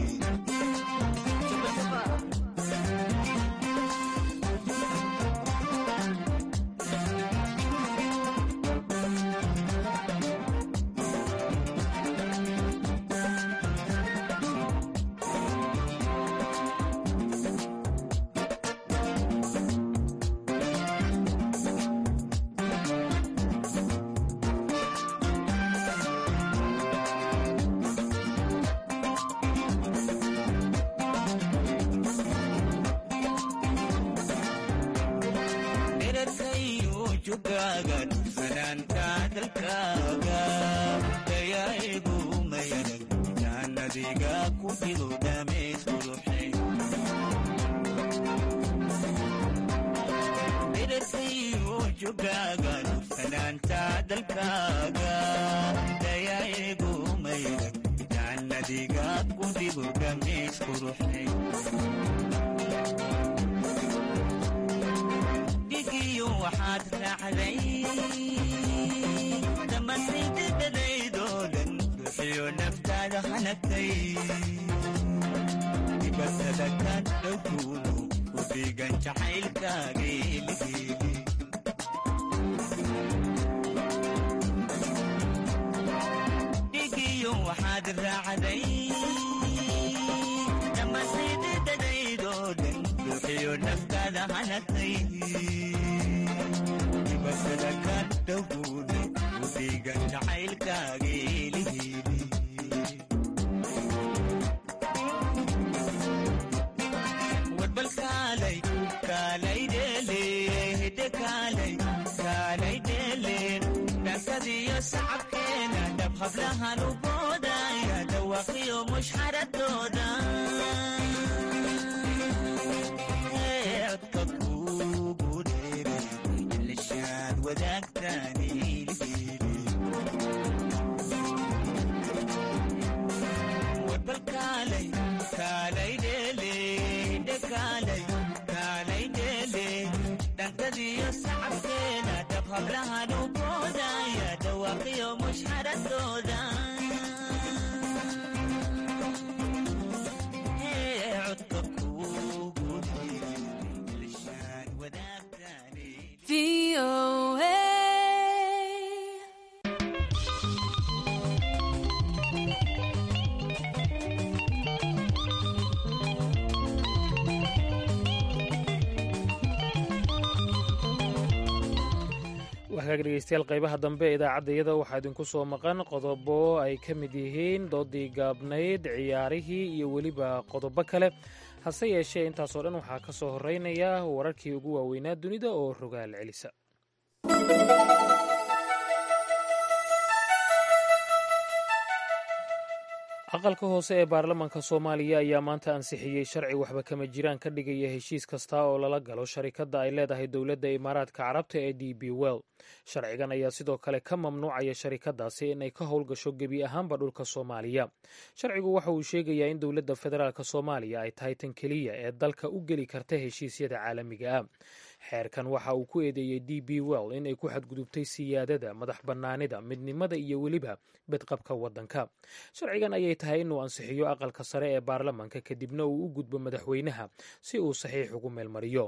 dherarkayo jugaaga fanaanka dalkaaga dayaigu mayanag jaannadiga ku jiro dhamays quruxay dherarkayo jugaaga fanaanta dalkaaga dayaigu mayanag jaannadiga ku jiro dhamays quruxay dhigiyo waxaad raacday dhammaantaydadadaydoo dhan bixiyo naftaada hanagtay dibatada ka dhowkuudu u dhiigan jacaylkaageeligeeli dhigiyo waxaad raacday dhammaantaydadadaydoo dhan bixiyo naftaada hanagtay dibatada ka dhowkuudu u dhiigan jacaylkaageeligeeli warbal kaalay kaalay dheele hidde kaalay kaalay dheele dhankadiyo sacabkeena dhab hablahan u boodaya dhawaqiyo mushxaradooda Ee, codka kuugu dheere lishaad wadaagtaan ilhiili warbal kaalay kaalay dheele hidde kaalay kaalay dheele dhankadiyo sacabkeena dhab hablahan u boodaya dhawaaqiyo mushxaradooda Ee, codka kuugu dheere lishaan wadaagtaan waxkaaga dhegeystayaal qaybaha dambe ee idaacaddayada waxaa idinku soo maqan qodobo ay ka mid yihiin doodii gaabnayd ciyaarihii iyo weliba qodobo kale hase yeeshee intaasoo dhan waxaa ka soo horreynaya wararkii ugu waaweynaa dunida oo rogaal celisa aqalka hoose ee baarlamaanka soomaaliya ayaa maanta ansixiyey sharci waxba kama jiraan ka dhigaya heshiis kasta oo lala galo sharikadda ay leedahay dowladda imaaraadka carabta ee d b well sharcigan ayaa sidoo kale ka mamnuucaya sharikadaasi inay ka howlgasho gebi ahaanba dhulka soomaaliya sharcigu waxa uu sheegayaa in dowladda federaalk soomaaliya ay tahay tan keliya ee dalka u geli karta heshiisyada caalamiga ah xeerkan waxa uu ku eedeeyey d b well inay ku xadgudubtay siyaadada madax bannaanida midnimada iyo weliba bedqabka waddanka sharcigan ayay tahay inuu ansixiyo aqalka sare ee baarlamaanka kadibna uu u gudbo madaxweynaha si uu saxiix ugu meelmariyo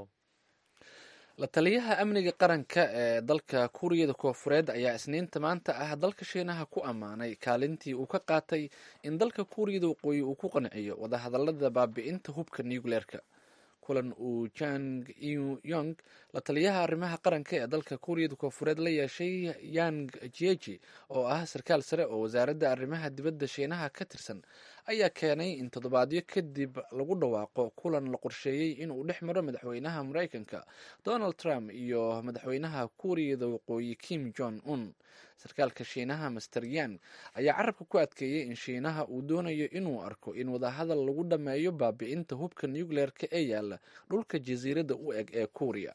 la taliyaha amniga qaranka ee dalka kuuriyada koofureed ayaa isniinta maanta ah dalka shiinaha ku ammaanay kaalintii uu ka qaatay in dalka kuuriyada waqooyi uu ku qanciyo wadahadalada baabi'inta hubka nucleerka kulan uu jang yong la taliyaha arrimaha qaranka ee dalka kuuriyada koofureed la yeeshay yang jieji oo ah sarkaal sare oo wasaaradda arrimaha dibadda shiinaha ka tirsan ayaa keenay in toddobaadyo kadib lagu dhawaaqo kulan la qorsheeyey inuu dhex maro madaxweynaha mareykanka donald trump iyo madaxweynaha kuuriyada waqooyi kim jong un sarkaalka shiinaha master yang ayaa carabka ku adkeeyey in shiinaha uu doonayo inuu arko in wadahadal lagu dhammeeyo baabi'inta hubka nucleerka ee yaala dhulka jasiiradda u eg ee kuuriya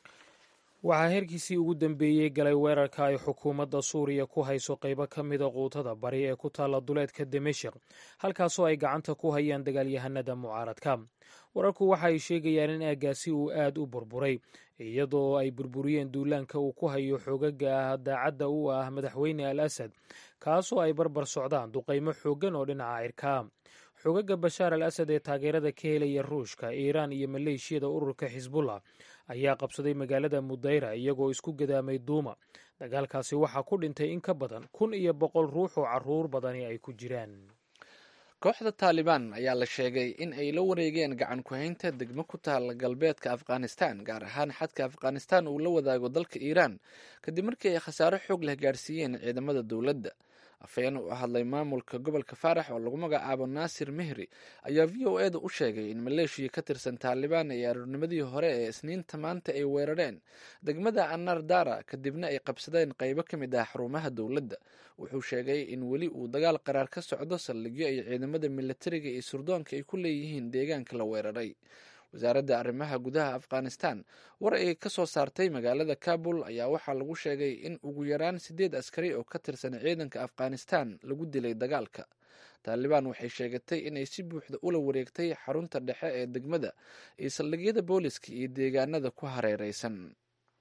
waxaa heerkiisii ugu dambeeyey galay weerarka ay xukuumadda suuriya ku hayso qaybo ka mida quutada bari ee ku taalla duleedka dimashik halkaasoo ay gacanta ku hayaan dagaalyahanada mucaaradka wararku waxa ay sheegayaan in aagaasi uu aad u burburay iyadoo ay burburiyeen duulaanka uu ku hayo xoogaga daacadda u ah madaxweyne al asad kaasoo ay barbar socdaan duqaymo xooggan oo dhinaca cirkaa xoogaga bashaar al asad ee taageerada ka helaya ruushka iiraan iyo maleeshiyada ururka xisbullah ayaa qabsaday magaalada mudayra iyagoo isku gadaamay duuma dagaalkaasi waxaa ku dhintay in ka badan kun iyo boqol ruux oo caruur badani ay ku jiraan kooxda taalibaan ayaa la sheegay in ay la wareegeen gacan ku-haynta degmo ku taala galbeedka afghanistan gaar ahaan xadka afghanistan uu la wadaago dalka iiraan kadib markii ay khasaaro xoog leh gaarsiiyeen ciidamada dowladda afhayeen u hadlay maamulka gobolka faarax oo lagu magacaabo naasir mehri ayaa v o e da u sheegay in maleeshiya ka tirsan taalibaan ay aroornimadii hore ee isniinta maanta ay weerareen degmada anar dara kadibna ay qabsadeen qaybo ka mid ah xarumaha dowladda wuxuu sheegay in weli uu dagaal qaraar ka socdo saldhigyo ay ciidamada militariga iyo surdoonka ay ku leeyihiin deegaanka la weeraray wasaaradda arrimaha gudaha afghanistan war ay ka soo saartay magaalada kabul ayaa waxaa lagu sheegay in ugu yaraan sideed askari oo ka tirsan ciidanka afghanistan lagu dilay dagaalka taalibaan waxay sheegatay inay si buuxda ula wareegtay xarunta dhexe ee degmada iyo saldhigyada booliska iyo deegaanada ku hareereysan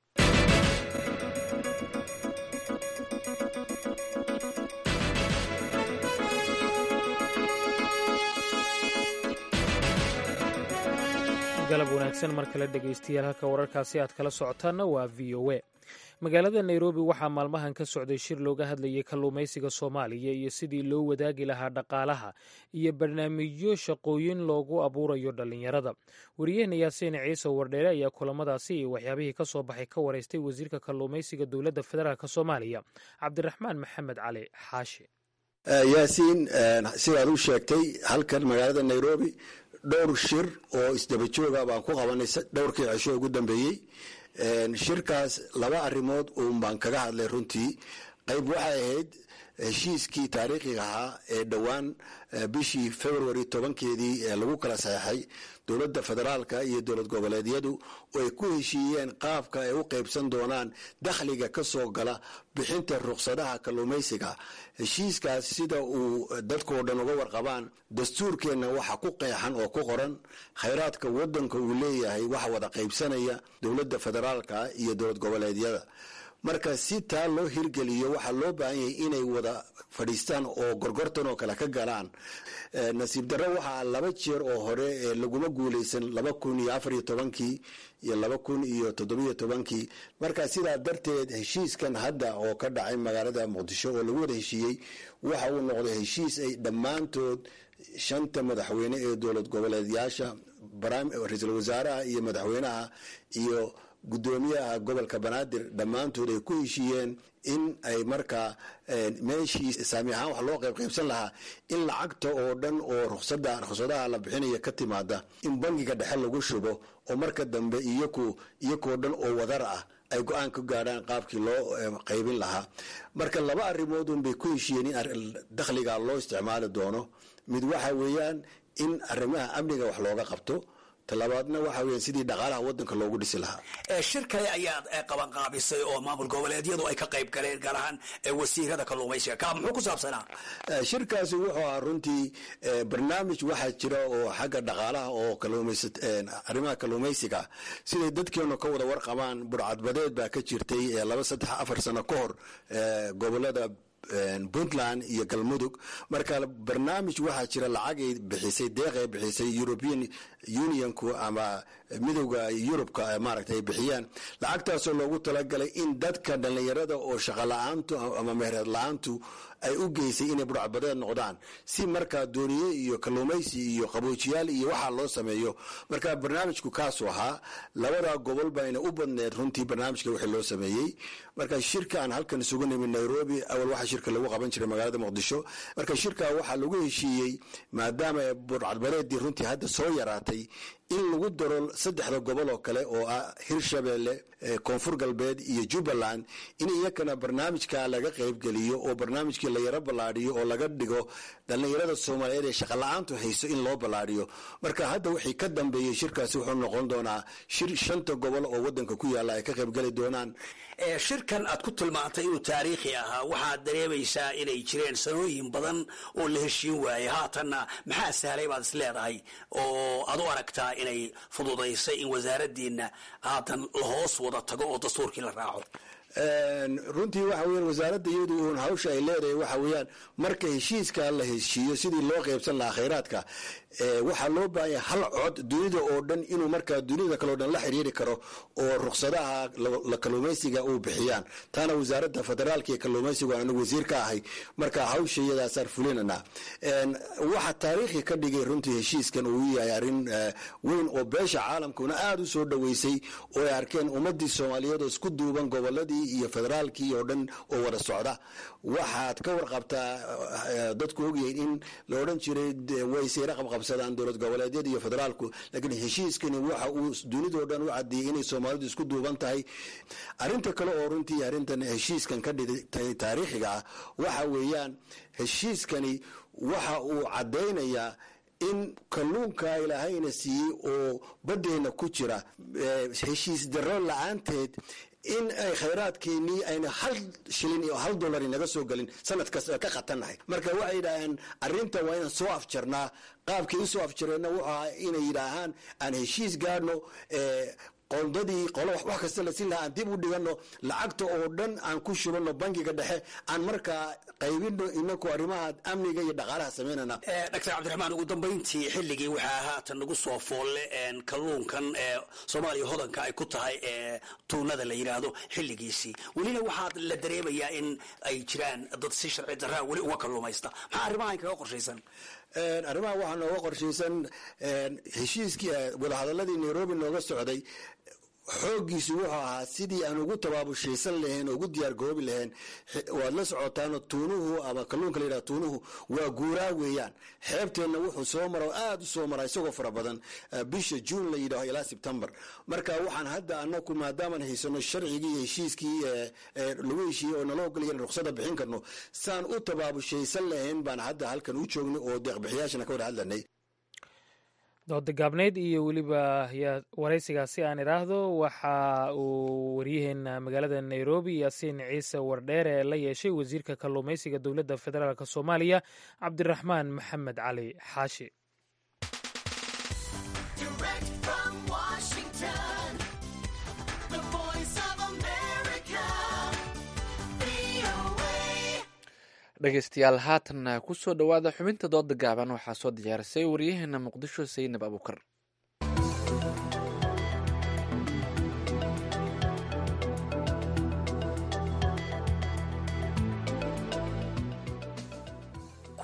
galab wanaagsan mar kale dhegaystayaal halka wararkaasi aad kala socotaanna waa v o a magaalada nairobi waxaa maalmahan ka socday shir looga hadlayay kalluumaysiga soomaaliya iyo sidii loo wadaagi lahaa dhaqaalaha iyo barnaamijyo shaqooyin loogu abuurayo dhallinyarada wariyahena yaasiin ciise wardheere ayaa kulamadaasi iyo waxyaabihii ka soo baxay ka waraystay wasiirka kalluumaysiga dowladda federaalk soomaaliya cabdiraxmaan maxamed cali xaashi yaasiin sidaad u sheegtay halkan magaalada nairobi dhowr shir oo isdaba jooga baan ku qabanay dhowrkii cisho ugu dambeeyey shirkaas laba arrimood uun baan kaga hadlay runtii qayb waxay ahayd heshiiskii taariikhiga ahaa ee dhowaan bishii february tobankeedii ee lagu kala saxeixay dowladda federaalka iyo dowlad goboleedyadu oo ay ku heshiiyeen qaabka ay u qaybsan doonaan dakhliga ka soo gala bixinta ruqsadaha kalluumaysiga heshiiskaas sida uu dadkoo dhan uga warqabaan dastuurkeenna waxa ku qeexan oo ku qoran khayraadka wadanka uu leeyahay waxa wada qaybsanaya dowladda federaalka iyo dowlad goboleedyada marka si taa loo hirgeliyo waxaa loo baahan yahay inay wada fadhiistaan oo gorgortan oo kale ka galaan nasiib darro waxaa laba jeer oo hore ee laguma guuleysan laba kun iyo afar iyo tobankii iyo laba kun iyo toddobiyo tobankii marka sidaa darteed heshiiskan hadda oo ka dhacay magaalada muqdisho oo lagu wada heshiiyey waxa uu noqday heshiis ay dhammaantood shanta madaxweyne ee dowlad goboleedyaasha ra-iisul wasaaraha iyo madaxweynaha iyo guddoomiyaha gobolka banaadir dhammaantood ay ku heshiiyeen in ay markaa meeshii saami ahaan wax loo qayb qaybsan lahaa in lacagta oo dhan oo ruqsada ruqsadaha la bixinaya ka timaada in bangiga dhexe lagu shubo oo marka dambe iyaku iyakoo dhan oo wadar ah ay go-aan ka gaadhaan qaabkii loo qaybin lahaa marka laba arrimood un bay ku heshiiyeen in dakhliga loo isticmaali doono mid waxa weeyaan in arrimaha amniga wax looga qabto talabaadna waxa weeyaan sidii dhaqaalaha waddanka loogu dhisi lahaa shir kale ayaad qabanqaabisay oo maamul goboleedyadu ay ka qayb galeen gaar ahaan wasiirada kalluumaysiga ka muxuu ku saabsanaa shirkaasi wuxuu ahaa runtii barnaamij waxaa jira oo xagga dhaqaalaha oo kalluumaysa arrimaha kalluumaysiga siday dadkeenu ka wada warqabaan burcadbadeed baa ka jirtay laba saddex afar sano ka hor gobolada puntland iyo galmudug marka barnaamij waxaa jira lacagay bixisay deeqay bixisay european unionku ama midowda yurubka maaragta ay bixiyaan lacagtaasoo loogu talagalay in dadka dhallinyarada oo shaqa la-aantu ama mehereed la-aantu ay u geysay inay burcbadeed noqdaan si markaa dooniye iyo kalluumaysi iyo qaboojiyaal iyo waxaa loo sameeyo marka barnaamijku kaasuu ahaa labada gobol bayna u badneed runtii barnaamijka wixii loo sameeyey marka shirka aan halkan isugu nimid nairobi awal waxaa shirka lagu qaban jiray magaalada muqdisho marka shirka waxaa lagu heshiiyey maadaama burcadbadeedii runtii hadda soo yaraatay in lagu daro saddexda gobol oo kale oo ah hirshabeelle koonfur galbeed iyo jubbaland in iyakana barnaamijka laga qaybgeliyo oo barnaamijkii la yaro ballaadhiyo oo laga dhigo dhallinyarada soomaaliyeed ee shaqala-aantu hayso in loo ballaadhiyo marka hadda wixii ka dambeeyey shirkaasi wuxuu noqon doonaa shir shanta gobol oo waddanka ku yaalla ay ka qaybgeli doonaan shirkan aad ku tilmaantay inuu taariikhi ahaa waxaad dareemaysaa inay jireen sanooyin badan oo la heshiin waayey haatanna maxaa sahlay baad is leedahay oo aad u aragtaa inay fududaysay in wasaaraddiina haatan la hoos wada tago oo dastuurkii la raaco runtii waxa weyan wasaaradda iyadu uun hawsha ay leedahay waxa weeyaan marka heshiiska la heshiiyo sidii loo qaybsan lahaa khayraadka waxaa loo baahanya hal cod dunida oo dhan inuu markaa dunida kaleo dhan la xiriiri karo oo ruqsadaha la kalluumaysiga uu bixiyaan taana wasaaradda federaalka iyo kalluumaysigu aan anigu wasiir ka ahay marka hawsha iyadaasaan fulinana waxa taariikhi ka dhigay runtii heshiiskan uu yahay arrin weyn oo beesha caalamkuna aada u soo dhoweysay oo ay arkeen ummadii soomaaliyeed oo isku duuban goboladii iyo federaalkii oo dhan oo wada socda waxaad ka warqabtaa dadku ogyahin in la odhan jiray waysayra qabqabsadaan dowlad goboleedyada iyo federaalku laakiin heshiiskani waxa uu dunidao dhan u caddeeyey inay soomaalidu isku duuban tahay arrinta kale oo runtii arrintan heshiiskan ka dhigtay taariikhiga ah waxa weeyaan heshiiskani waxa uu caddaynayaa in kalluunka ilaahayna siiyey oo baddeenna ku jira heshiis darro la-aanteed in ay khayraadkeenii ayna hal shilin iyo hal dollar inaga soo gelin sanad kasta ka khatannahay marka waxay yidhaaheen arrinta waa inaan soo afjarnaa qaabkii usoo afjareenna wuxuu ahaa inay yidhaahaan aan heshiis gaadhno qondadii qolo wax kasta la siin lahaa aan dib u dhigano lacagta oo dhan aan ku shubano bangiga dhexe aan markaa qaybino inaku arrimaha amniga iyo dhaqaalaha samaynana doctor cabdiraxmaan ugu dambayntii xilligii waxaa haatan nagu soo foolle kalluunkan soomaaliya hodanka ay ku tahay tuunada la yidhaahdo xilligiisii welina waxaad la dareemayaa in ay jiraan dad si sharci daraa weli uga kalluumaysta maxaa arrimahan kaga qorshaysan arrimaha waxaa nooga qorshaysan heshiiskii wadahadaladii nairobi nooga socday xooggiisu wuxuu ahaa sidii aan ugu tabaabushaysan lahayn oo ugu diyaar garoobi lahayn waad la socotaano tuunuhu ama kalluunka la yidhaha tuunuhu waa guuraa weeyaan xeebteenna wuxuu soo mara oo aada u soo mara isagoo fara badan bisha juun la yidhaho ilaa sebtembar marka waxaan hadda anaku maadaamaan haysano sharcigii iyo heshiiskii lagu heshiiyey oo nala ogolaya in ruqsada bixin karno saan u tabaabushaysan lahayn baan hadda halkan u joognay oo deeqbixiyaashana ka wada hadlanay dooda gaabneyd iyo weliba waraysigaasi aan idhaahdo waxa uu waryaheena magaalada nairobi yaasiin ciise wardheere la yeeshay wasiirka kalluumaysiga dowladda federaalk soomaaliya cabdiraxmaan maxamed cali xaashi dhegeystayaal haatan kusoo dhowaada xubinta dooda gaaban waxaa soo diyaarisay waryaheena muqdisho saynab abuukar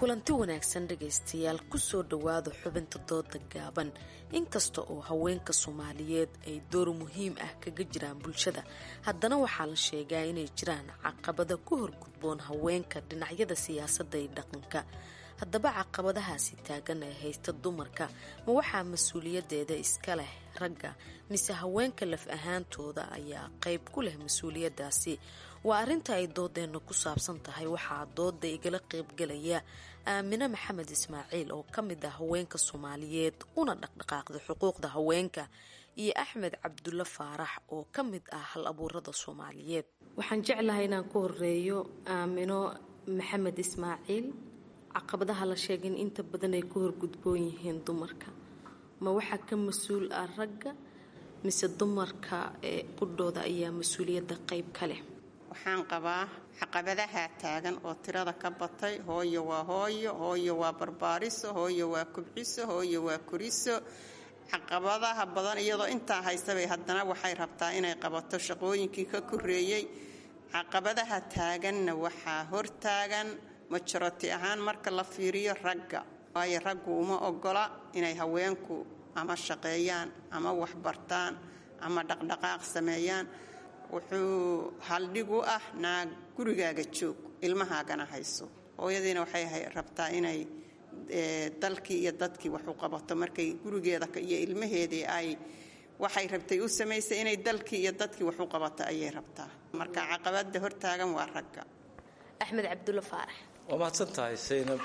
kulanti wanaagsan dhegaystayaal kusoo dhowaada xubinta dooda gaaban inkasta oo haweenka soomaaliyeed ay door muhiim ah kaga jiraan bulshada haddana waxaa la sheegaa inay jiraan caqabada ku horgudboon haweenka dhinacyada siyaasadda iyo dhaqanka haddaba caqabadahaasi taagan ee haysta dumarka ma waxaa mas-uuliyadeeda iska leh ragga mise haweenka laf ahaantooda ayaa qayb ku leh mas-uuliyadaasi waa arrinta ay doodeenna ku saabsan tahay waxaa dooda igala qaybgalaya aamine maxamed ismaaciil oo ka mid ah haweenka soomaaliyeed una dhaqdhaqaaqda xuquuqda haweenka iyo axmed cabdulle faarax oo ka mid ah hal abuurada soomaaliyeed waxaan jeclahay inaan ku horeeyo aamino maxamed ismaaciil caqabadaha la sheegay in inta badan ay ku horgudboon yihiin dumarka ma waxaa ka mas-uul ah ragga mise dumarka ee qudhooda ayaa mas-uuliyadda qayb ka leh waxaan qabaa caqabadaha taagan oo tirada ka batay hooyo waa hooyo hooyo waa barbaariso hooyo waa kubciso hooyo waa koriso caqabadaha badan iyadoo intaa haystabay haddana waxay rabtaa inay qabato shaqooyinkii ka koreeyey caqabadaha taaganna waxaa hortaagan majoroti ahaan marka la fiiriyo ragga waayo raggu uma ogola inay haweenku ama shaqeeyaan ama waxbartaan ama dhaqdhaqaaq sameeyaan wuxuu haldhig u ah naag gurigaaga joog ilmahaagana hayso hooyadiina waxay rabtaa inay dalkii iyo dadkii wax u qabato markay gurigeeda iyo ilmaheedii ay waxay rabtay u samaysay inay dalkii iyo dadkii wax u qabato ayay rabtaa marka caqabada hortaagan waa ragga axmed cabdulle faarax waa mahadsan tahay saynab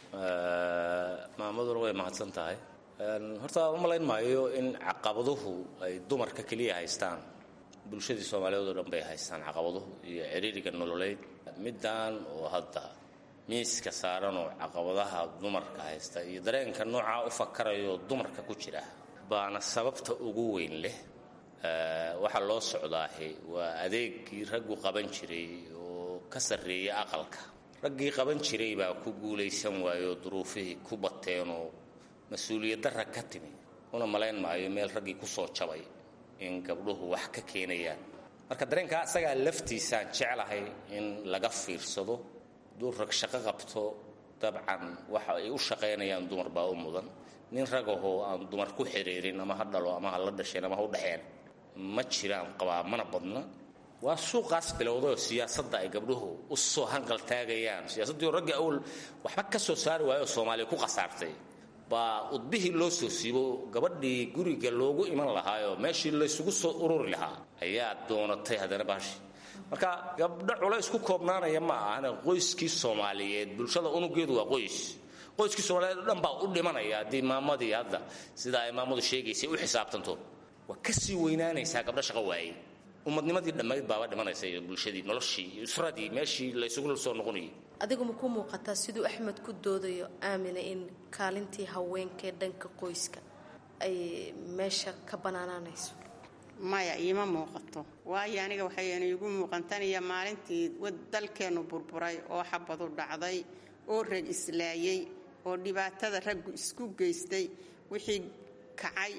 maamaduna way mahadsan tahay horta u malayn maayo in caqabaduhu ay dumarka keliya haystaan bulshadii soomaaliyeed oo dhan bay haystaan caqabaduhu iyo ciriiriga nololeyd middan oo hadda miiska saaran oo caqabadaha dumarka haysta iyo dareenka noocaa u fakarayo dumarka ku jira baana sababta ugu weyn leh waxaa loo socdaahi waa adeegii raggu qaban jiray oo ka sarreeya aqalka raggii qaban jiray baa ku guulaysan waayoo duruufihii ku bateenoo mas-uuliyadda rag ka timi una malayn maayo meel raggii ku soo jabay in gabdhuhu wax ka keenayaan marka dareenkaa isagaa laftiisaan jeclahay in laga fiirsado hadduu rag shaqo qabto dabcan waxa ay u shaqaynayaan dumar baa u mudan nin ragahoo aan dumar ku xiriirin ama ha dhalo ama ha la dhasheen ama ha u dhexeen ma jiraan qabaa mana badna waa suuqaas bilowdayoo siyaasadda ay gabdhuhu u soo hanqal taagayaan siyaasaddii oo raggii awl waxba ka soo saari waayo oo soomaaliya ku khasaartay baa udbihii loo soo siibo gabadhii guriga loogu iman lahaayoo meeshii laysugu soo ururi lahaa ayaa doonatay haddana baashi marka gabdho culays ku koobnaanaya ma ahane qoyskii soomaaliyeed bulshada unugeedu waa qoys qoyskii soomaaliyeed o dhan baa u dhimanaya haddii maamadii hadda sida ay maamadu sheegaysay u xisaabtanto waa ka sii weynaanaysaa gabdho shaqo waayey ummadnimadii dhammayd baaba dhimanaysa iyo bulshadii noloshii iyo usradii meeshii laysugu soo noqonayay adigu ma ku muuqataa siduu axmed ku doodayo aamina in kaalintii haweenkaee dhanka qoyska ay meesha ka banaanaanayso maya iima muuqato waayo aniga waxaynu iigu muuqantanaya maalintii dalkeennu burburay oo xabadu dhacday oo rag islaayey oo dhibaatada raggu isku geystay wixii kacay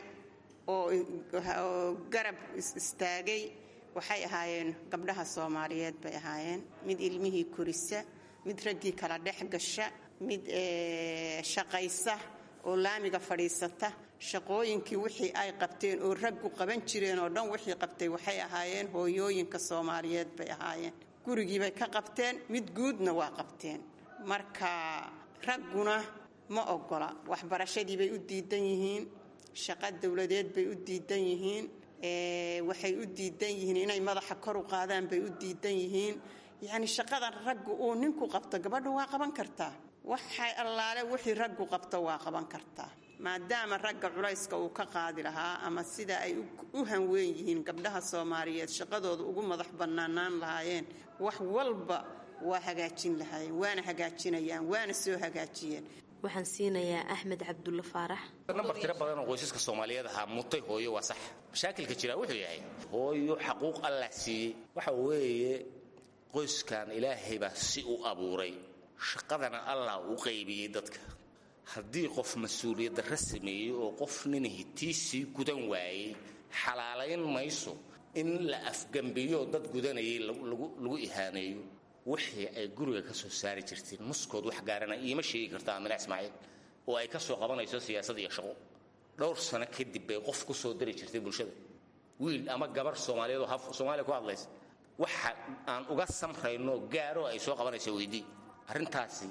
oo garab istaagay waxay ahaayeen gabdhaha soomaaliyeed bay ahaayeen mid ilmihii korisa mid raggii kala dhex gasha mid shaqaysa oo laamiga fadhiisata shaqooyinkii wixii ay qabteen oo raggu qaban jireen oo dhan wixii qabtay waxay ahaayeen hooyooyinka soomaaliyeed bay ahaayeen gurigiibay ka qabteen mid guudna waa qabteen marka ragguna ma ogola waxbarashadiibay u diidan yihiin shaqo dowladeed bay u diidan yihiin waxay u diidan yihiin inay madaxa kor u qaadaan bay u diidan yihiin yacni shaqadan raggu uu ninku qabto gabadhu waa qaban kartaa waxay allaale wixii raggu qabto waa qaban kartaa maadaama ragga culayska uu ka qaadi lahaa ama sida ay u hanweyn yihiin gabdhaha soomaaliyeed shaqadooda ugu madax bannaanaan lahaayeen wax walba waa hagaajin lahaayeen waana hagaajinayaan waana soo hagaajiyeen waxaan siinayaa axmed cabdulle faarax nambar tiro badan oo qoysaska soomaaliyeed ahaa mutay hooyo waa sax mashaakilka jira wuxuu yahay hooyo xaquuq allah siiyey waxa weeye qoyskan ilaahay baa si u abuuray shaqadana allah u qaybiyey dadka haddii qof mas-uuliyad darra sameeyey oo qof nin hitiisii gudan waayey xalaalayn mayso in la afgambiyo dad gudanayay lagu ihaaneeyo wixii ay guriga ka soo saari jirteen muskood wax gaarana iima sheegi kartaa amina ismaaciil oo ay ka soo qabanayso siyaasad iyo shaqo dhowr sano kadib bay qof ku soo dari jirtay bulshada wiil ama gabar soomaaliyeed oo haf soomaaliya ku hadlaysa waxa aan uga samrayno gaaro ay soo qabanayso weydii arrintaasi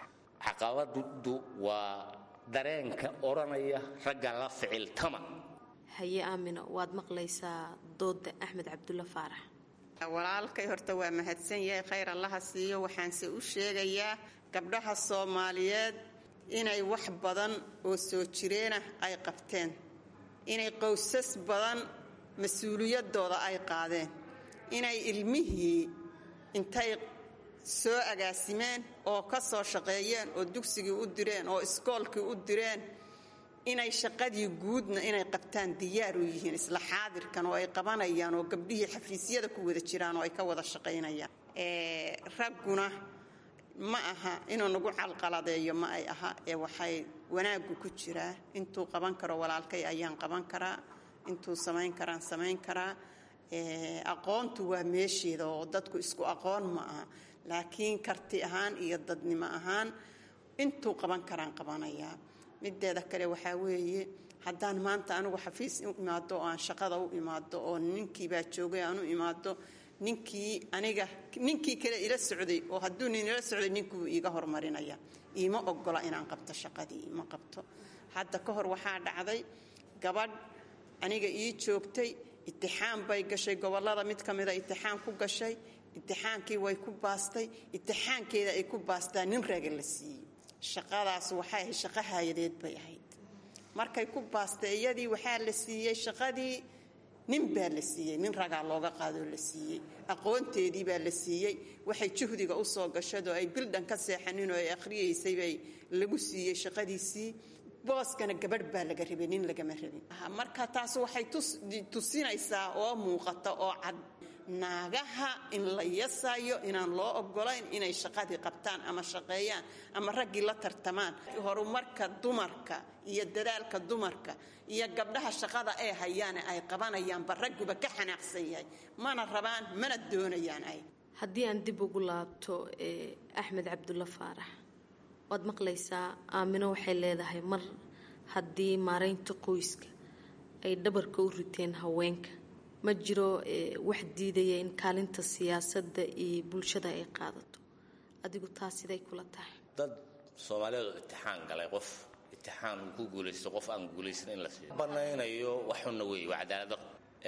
caqabadu waa dareenka odhanaya ragga la ficiltama haye aamino waad maqlaysaa dooda axmed cabdulla faarax walaalkay horta waa mahadsan yahay khayr allaha siiyo waxaanse u sheegayaa gabdhaha soomaaliyeed inay wax badan oo soo jireenah ay qabteen inay qowsas badan mas-uuliyadooda ay qaadeen inay ilmihii intay soo agaasimeen oo ka soo shaqeeyeen oo dugsigii u direen oo iskoolkii u direen inay shaqadii guudna inay qabtaan diyaar u yihiin isla xaadirkan oo ay qabanayaan oo gabdhihii xafiisyada ku wada jiraan oo ay ka wada shaqaynayaan ragguna ma aha inuu nagu calqaladeeyo ma ay aha ee waxay wanaaggu ku jiraa intuu qaban karo walaalkay ayaan qaban karaa intuu samayn karaan samayn karaa aqoontu waa meesheeda oo dadku isku aqoon ma aha laakiin karti ahaan iyo dadnimo ahaan intuu qaban karaan qabanayaa mideeda kale waxaa weeye haddaan maanta anigu xafiis u imaado oo aan shaqada u imaado oo ninkiibaa joogay aan u imaado ninkii aniga ninkii kale ila socday oo hadduu nin ila socday ninkuu iiga hormarinaya iima ogola inaan qabto shaqadii ima qabto hadda ka hor waxaa dhacday gabadh aniga ii joogtay itixaan bay gashay gobolada mid ka mida itixaan ku gashay itixaankii way ku baastay itixaankeeda ay ku baastaa nin raga la siiyey shaqadaas waxay ahayd shaqo haayadeed bay ahayd markay ku baastay iyadii waxaa la siiyey shaqadii nin baa la siiyey nin ragaa looga qaadoo la siiyey aqoonteedii baa la siiyey waxay juhdiga usoo gashadoo ay bildhan ka seexanin oo ay akhriyaysay bay lagu siiyey shaqadiisii booskana gabadh baa laga rabay nin lagama rabin marka taas waxay tusinaysaa oo muuqata oo cad naagaha in la yasayo inaan loo ogolayn inay shaqadii qabtaan ama shaqeeyaan ama raggii la tartamaan horumarka dumarka iyo dadaalka dumarka iyo gabdhaha shaqada ay hayaane ay qabanayaanba ragguba ka xanaaqsan yahay mana rabaan mana doonayaan ay haddii aan dib ugu laabto axmed cabdulla faarax waad maqlaysaa aamino waxay leedahay mar haddii maaraynta qoyska ay dhabarka u riteen haweenka ma jiro wax diidaya in kaalinta siyaasadda iyo bulshada ay qaadato adigu taas siday kula tahay dad soomaaliyeed oo itixaan galay qof itixaan uu ku guulaysto qof aan guulaysan in la siiyo banaynayo waxuna weeye waa cadaalado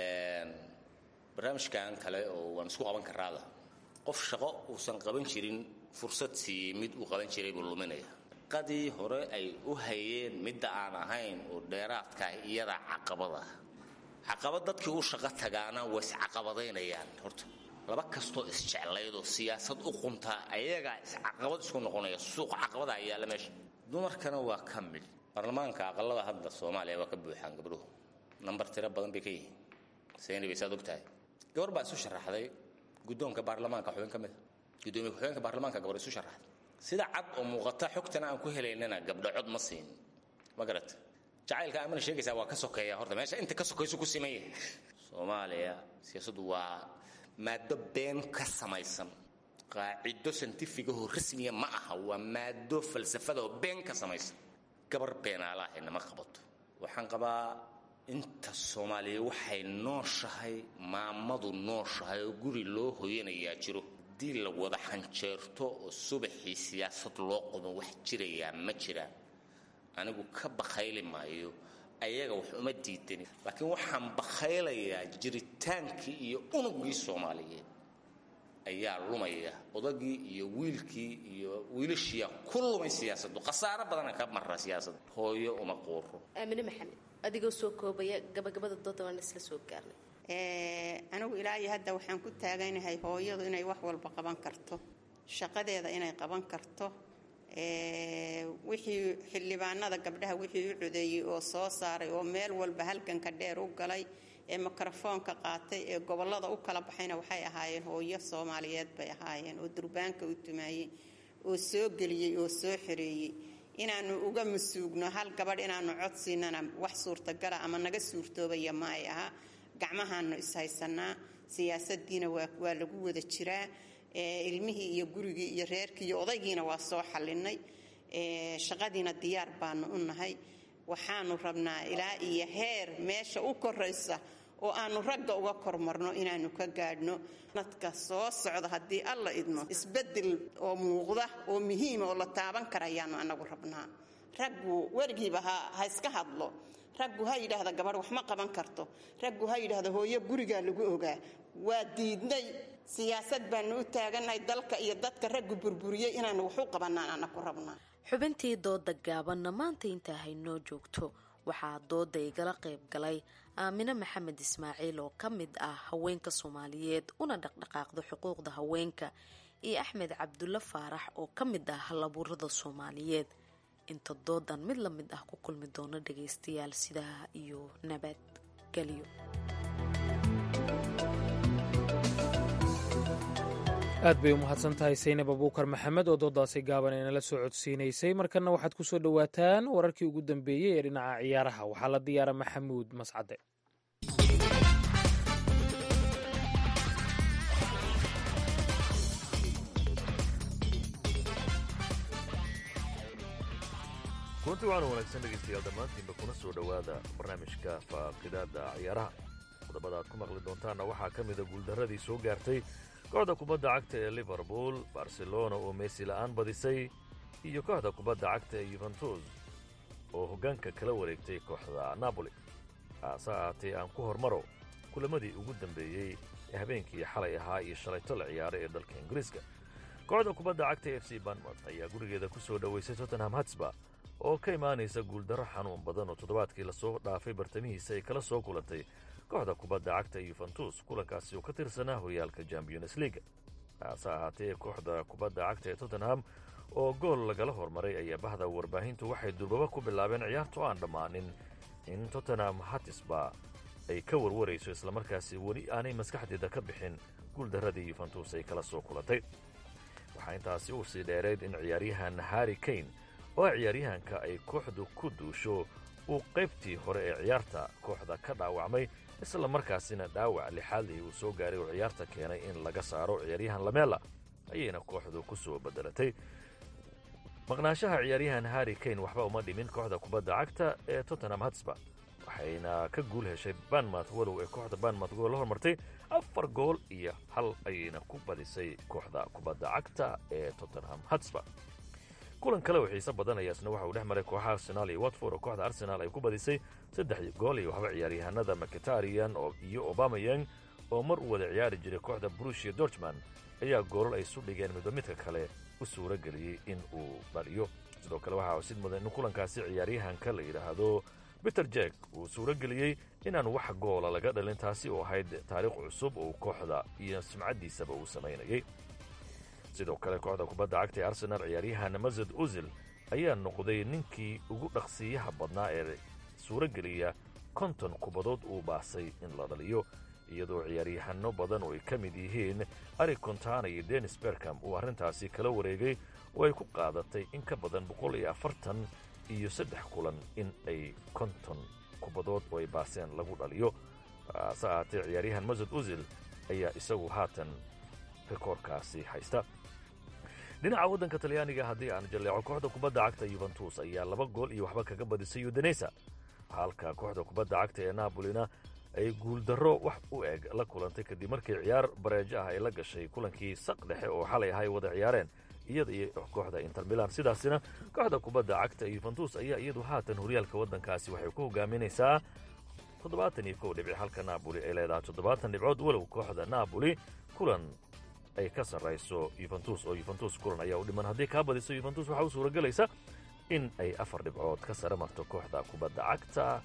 barnaamijkan kale oo waan isku qaban karaada qof shaqo uusan qaban jirin fursad siiyey mid uu qaban jiray buu luminaya qadii hore ay u hayeen midda aan ahayn oo dheeraadkaah iyadaa caqabada caqabad dadkii u shaqo tagaana way iscaqabadaynayaan horta laba kastoo isjeclaydoo siyaasad u quntaa ayagaa iscaqabad isku noqonaya suuq caqabada ayaala meesha dumarkana waa ka mid baarlamaanka aqalada hadda soomaaliya waa ka buuxaan gabdhuhu nambar tiro badan bay ka yihiin sayni bay saad ogtahay gabar baa isu sharaxday guddoonka baarlamaanka xubin ka mida gudoomiye ku-xigeenka baarlamaanka gabar isu sharaxday sida cad oo muuqata xogtana aan ku helaynana gabdho cod ma siin ma garata jacaylka aamina sheegaysaa waa ka sokeeya horta meesha inta ka sokaysu ku siman yahay soomaaliya siyaasaddu waa maado been ka samaysan qaacido santifigahoo rasmiya ma aha waa maado falsafadaoo been ka samaysan gabar beenaalaahayna ma qabato waxaan qabaa inta soomaaliya waxay nooshahay maamadu nooshahay oo guri loo hoyanayaa jiro haddii la wada xanjeerto oo subaxii siyaasad loo qodo wax jirayaa ma jiraan anigu ka bakhayli maayo ayaga wax uma diidani laakiin waxaan bakhaylayaa jiritaankii iyo unugii soomaaliyeed ayaa lumaya odagii iyo wiilkii iyo wiilashiiyaa ku lumay siyaasaddu khasaaro badana ka mara siyaasadda hooyo uma quuro aamine maxamed adigoo soo koobaya gabagabada dooda waan isla soo gaarnay anigu ilaahay hadda waxaan ku taaganahay hooyadu inay wax walba qaban karto shaqadeeda inay qaban karto wixii xildhibaanada gabdhaha wixii u codeeyey oo soo saaray oo meel walba halganka dheer u galay ee mikrofoonka qaatay ee gobolada u kala baxayna waxay ahaayeen hooyo soomaaliyeed bay ahaayeen oo durbaanka u tumaayey oo soo geliyey oo soo xoreeyey inaanu uga masuugno hal gabadh inaanu cod siinana wax suurtagala ama naga suurtoobaya ma ay aha gacmahaanu ishaysanaa siyaasadiina waa lagu wada jiraa ilmihii iyo gurigii iyo reerkii iyo odaygiina waa soo xallinay shaqadiina diyaar baanu u nahay waxaanu rabnaa ilaa iyo heer meesha u koraysa oo aanu ragga uga kormarno inaanu ka gaadhno dadka soo socda haddii alla idmo isbedel oo muuqda oo muhiima oo la taaban karayaanu anagu rabnaa raggu werigiiba ha iska hadlo raggu ha yidhaahda gabadh wax ma qaban karto raggu ha yidhaahda hooyo gurigaa lagu ogaa waa diidnay siyaasad baanu u taagannahay dalka iyo dadka raggu burburiyey inaanu wax u qabanaan anaku rabnaa xubintii dooda gaabanna maanta intaa haynoo joogto waxaa dooda igala qayb galay aamine maxamed ismaaciil oo ka mid ah haweenka soomaaliyeed una dhaqdhaqaaqda xuquuqda haweenka iyo axmed cabdulle faarax oo ka mid ah halabuurada soomaaliyeed inta doodan mid la mid ah ku kulmi doono dhagaystayaal sidaa iyo nabadgelyo aad bay u mahadsan tahay saynab abuukar maxamed oo doodaasi gaaban ee nala soo codsiinaysay markanna waxaad ku soo dhowaataan wararkii ugu dambeeyey ee dhinaca ciyaaraha waxaa la diyaara maxamuud mascade kulanti waxaana wanaagsan dhegaystayaal dhammaantiinba kuna soo dhowaada barnaamijka faaqidaada ciyaaraha qodobada aad ku maqli doontaanna waxaa ka mida guuldarradii soo gaartay kooxda kubadda cagta ee liverpool barcelona oo meesi la'aan badisay iyo kooxda kubadda cagta ee yuventus oo hoggaanka kala wareegtay kooxda napoli haase ahaatee aan ku hormaro kulamadii ugu dambeeyey ee habeenkii xalay ahaa iyo shalayto la ciyaaray ee dalka ingiriiska kooxda kubadda cagta e f c banmouth ayaa gurigeeda ku soo dhowaysay tottenham hatsba oo ka imaanaysa guuldarro xanuun badan oo toddobaadkii lasoo dhaafay bartamihiisa ay kala soo kulantay kooxda kubadda cagta yuventus kulankaasi oo ka tirsanaa horyaalka champions leaga haase ahaatee kooxda kubadda cagta ee tottenham oo gool lagala hormaray ayaa bahda warbaahintu waxay durbaba ku bilaabeen ciyaartu aan dhammaanin in tottenham hatisba ay ka warwarayso islamarkaasi weli aanay maskaxdeeda ka bixin guuldarradii yuventus ay kala soo kulantay waxaa intaasi uu sii dheerayd in ciyaaryahan harri kane oo ciyaaryahanka ay kooxdu ku duusho uu qaybtii hore ee ciyaarta kooxda ka dhaawacmay isla markaasina dhaawac lixaadii uu soo gaaray oo ciyaarta keenay in laga saaro ciyaaryahan lamela ayayna kooxdu ku soo bedelatay maqnaanshaha ciyaaryahan harri kane waxba uma dhimin kooxda kubadda cagta ee tottenham hatsba waxayna ka guul heshay banmouth walow ee kooxda banmouth gool la hormartay afar gool iyo hal ayayna ku badisay kooxda kubadda cagta ee tottenham hatsba kulan kale oo xiise badan ayaasna waxa uu dhex maray kooxaha arsenaal iyo watford oo kooxda arsenaal ay ku badisay saddex gool iyo waxba ciyaaryahanada maketarian iyo obamayang oo mar u wada ciyaari jiray kooxda brushia dortman ayaa goolal ay isu dhigeen midba midka kale u suuro geliyey in uu dhaliyo sidoo kale waxaa sid mudan in kulankaasi ciyaaryahanka la yidhaahdo peter jek uu suuro geliyey inaan wax goola laga dhalin taasi oo ahayd taariikh cusub oo kooxda iyo sumcaddiisaba uu samaynayay sidoo kale kooxda kubadda cagta ee arsenaal ciyaaryahan masad uzil ayaa noqday ninkii ugu dhaqsiiyaha badnaa ee suuro geliya konton kubadood uu baasay in la dhaliyo iyadoo ciyaaryahanno badan oo ay ka mid yihiin ari contana iyo denis berkham uu arrintaasi kala wareegay oo ay ku qaadatay in ka badan boqol iyo afartan iyo saddex kulan in ay konton kubadood oo ay baaseen lagu dhaliyo hase ahaatee ciyaaryahan masad uzil ayaa isagu haatan rikoorkaasi haysta dhinaca waddanka talyaaniga haddii aan jalleeco kooxda kubadda cagta yuventus ayaa laba gool iyo waxba kaga badisay udaneysa halka kooxda kubadda cagta ee nabolina ay guuldarro wax u eg la kulantay kadib markii ciyaar bareejo ah ay la gashay kulankii saq dhexe oo xalay ahay wada ciyaareen iyada iyo kooxda inter milan sidaasina kooxda kubadda cagta ee yuventus ayaa iyadu haatan horyaalka waddankaasi waxay ku hogaaminaysaa toddobaatan iyo kow dhibic halka naaboli ay leedahay toddobaatan dhibcood walow kooxda naaboli kulan ay ka sarrayso yuventus oo yuventus kulan ayaa u dhiman haddii kaa badiso yuventus waxaa u suuragelaysa in ay afar dhibcood ka sare marto kooxda kubadda cagta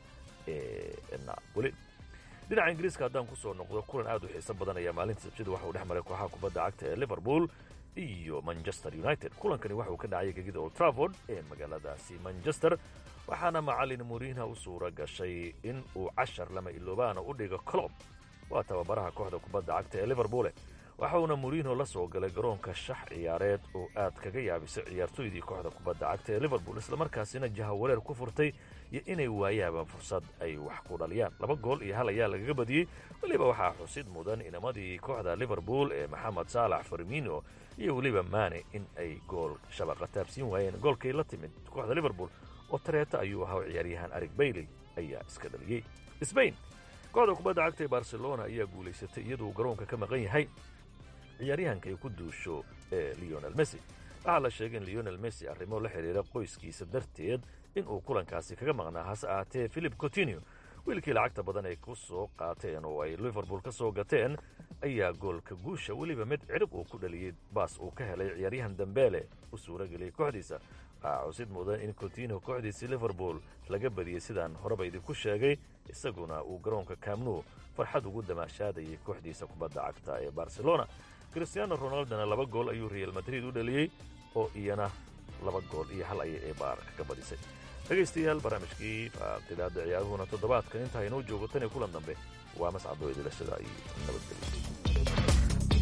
ee naaboli dhinaca ingiriiska haddaan ku soo noqdo kulan aad u xiiso badan ayaa maalinta sabtida waxa uu dhex maray kooxaha kubadda cagta ee liverpool iyo manchester united kulankani waxa uu ka dhacay gegida old trafford ee magaaladaasi manchester waxaana macallin muriinha u suura gashay in uu cashar lama iloobaana u dhigo colob waa tababaraha kooxda kubadda cagta ee liverpool waxa uuna moriino la soo galay garoonka shax ciyaareed oo aad kaga yaabisay ciyaartoydii kooxda kubadda cagta ee liverpool islamarkaasina jahawareer ku furtay iyo inay waayaabaan fursad ay wax ku dhaliyaan laba gool iyo hal ayaa lagaga badiyey weliba waxaa xusid mudan inamadii kooxda liverpool ee maxamed saalax farmino iyo weliba maane in ay gool shabaqa taabsiin waayeen goolkay la timid kooxda liverpool oo tareeta ayuu ahaa ciyaaryahan arig bayley ayaa iska dhaliyey sbain kooxda kubadda cagta ee barcelona ayaa guulaysatay iyaduu garoonka ka maqan yahay ciyaaryahanka ay ku duusho ee leonel messi waxaa la sheegay in leonel messi arrimo la xidhiira qoyskiisa darteed inuu kulankaasi kaga maqnaa hase ahaatee philip cotinio wiilkii lacagta badan ay ku soo qaateen oo ay liverpool ka soo gateen ayaa goolka guusha weliba mid cirib uu ku dhaliyey baas uu ka helay ciyaaryahan dambeele u suura geliyey kooxdiisa waxaa cusid mudan in cotinio kooxdiisii liverpool laga badiyey sidaan horeba idinku sheegay isaguna uu garoonka camnu farxad ugu damaashaadayay kooxdiisa kubadda cagta ee barcelona christiano ronaldona laba gool ayuu real madrid u dhaliyey oo iyana laba gool iyo hal ayay ee baar kaga badisay dhegaystayaal barnaamijkii faaqidaada ciyaaruhuna toddobaadkan intaa inoo joogo tan iyo kulan dambe waa mascado idilashada iyo nabadgelyo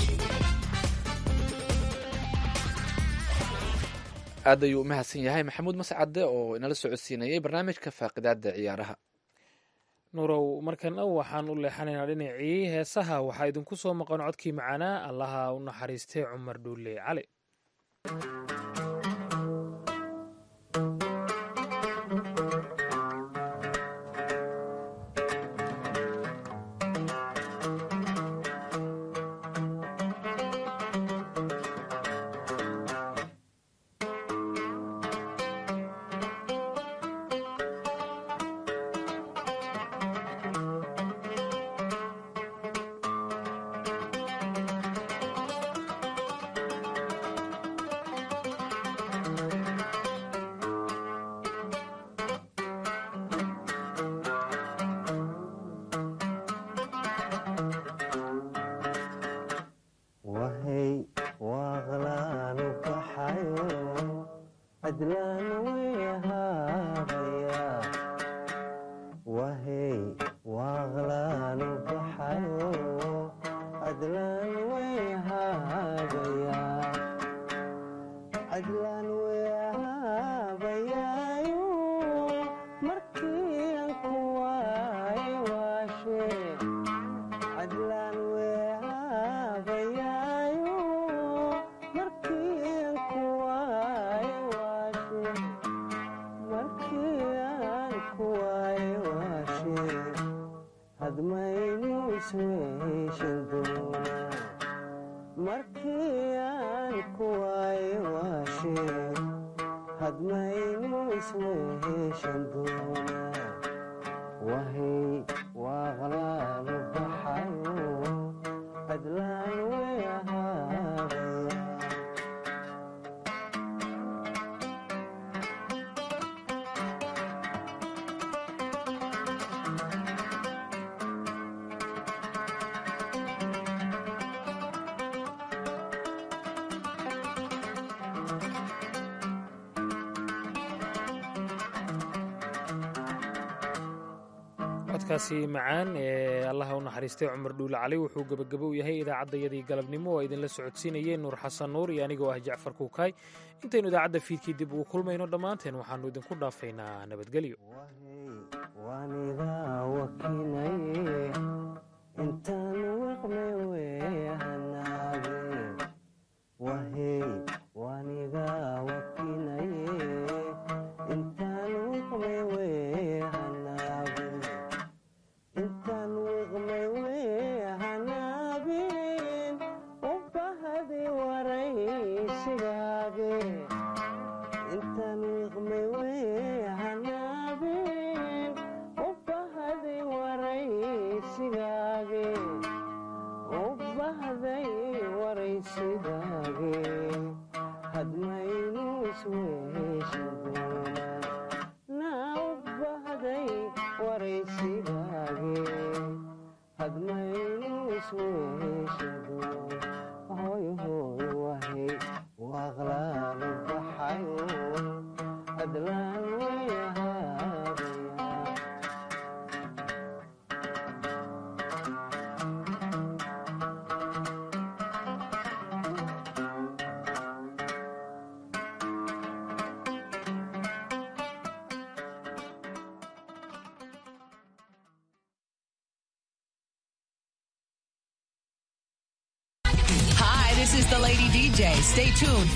aad ayuu u mahadsan yahay maxamuud mascade oo inala socodsiinayay barnaamijka faaqidaada ciyaaraha nurow markana waxaan u leexanaynaa dhinacii heesaha waxaa idinku soo maqan codkii macaanaa allaha u naxariistay cumar dhuule cali codkaasi macaan ee allaha u naxariistay cumar dhuule cali wuxuu gebagabo u yahay idaacaddayadii galabnimo oo idinla socodsiinayeen nuur xasan nuur iyo anigoo ah jacfar kuukaay intaynu idaacadda fiidkii dib ugu kulmayno dhammaanteen waxaannu idinku dhaafaynaa nabadgelyo Hoy hoy wahay waqlaalo This is the Lady DJ. Stay tuned.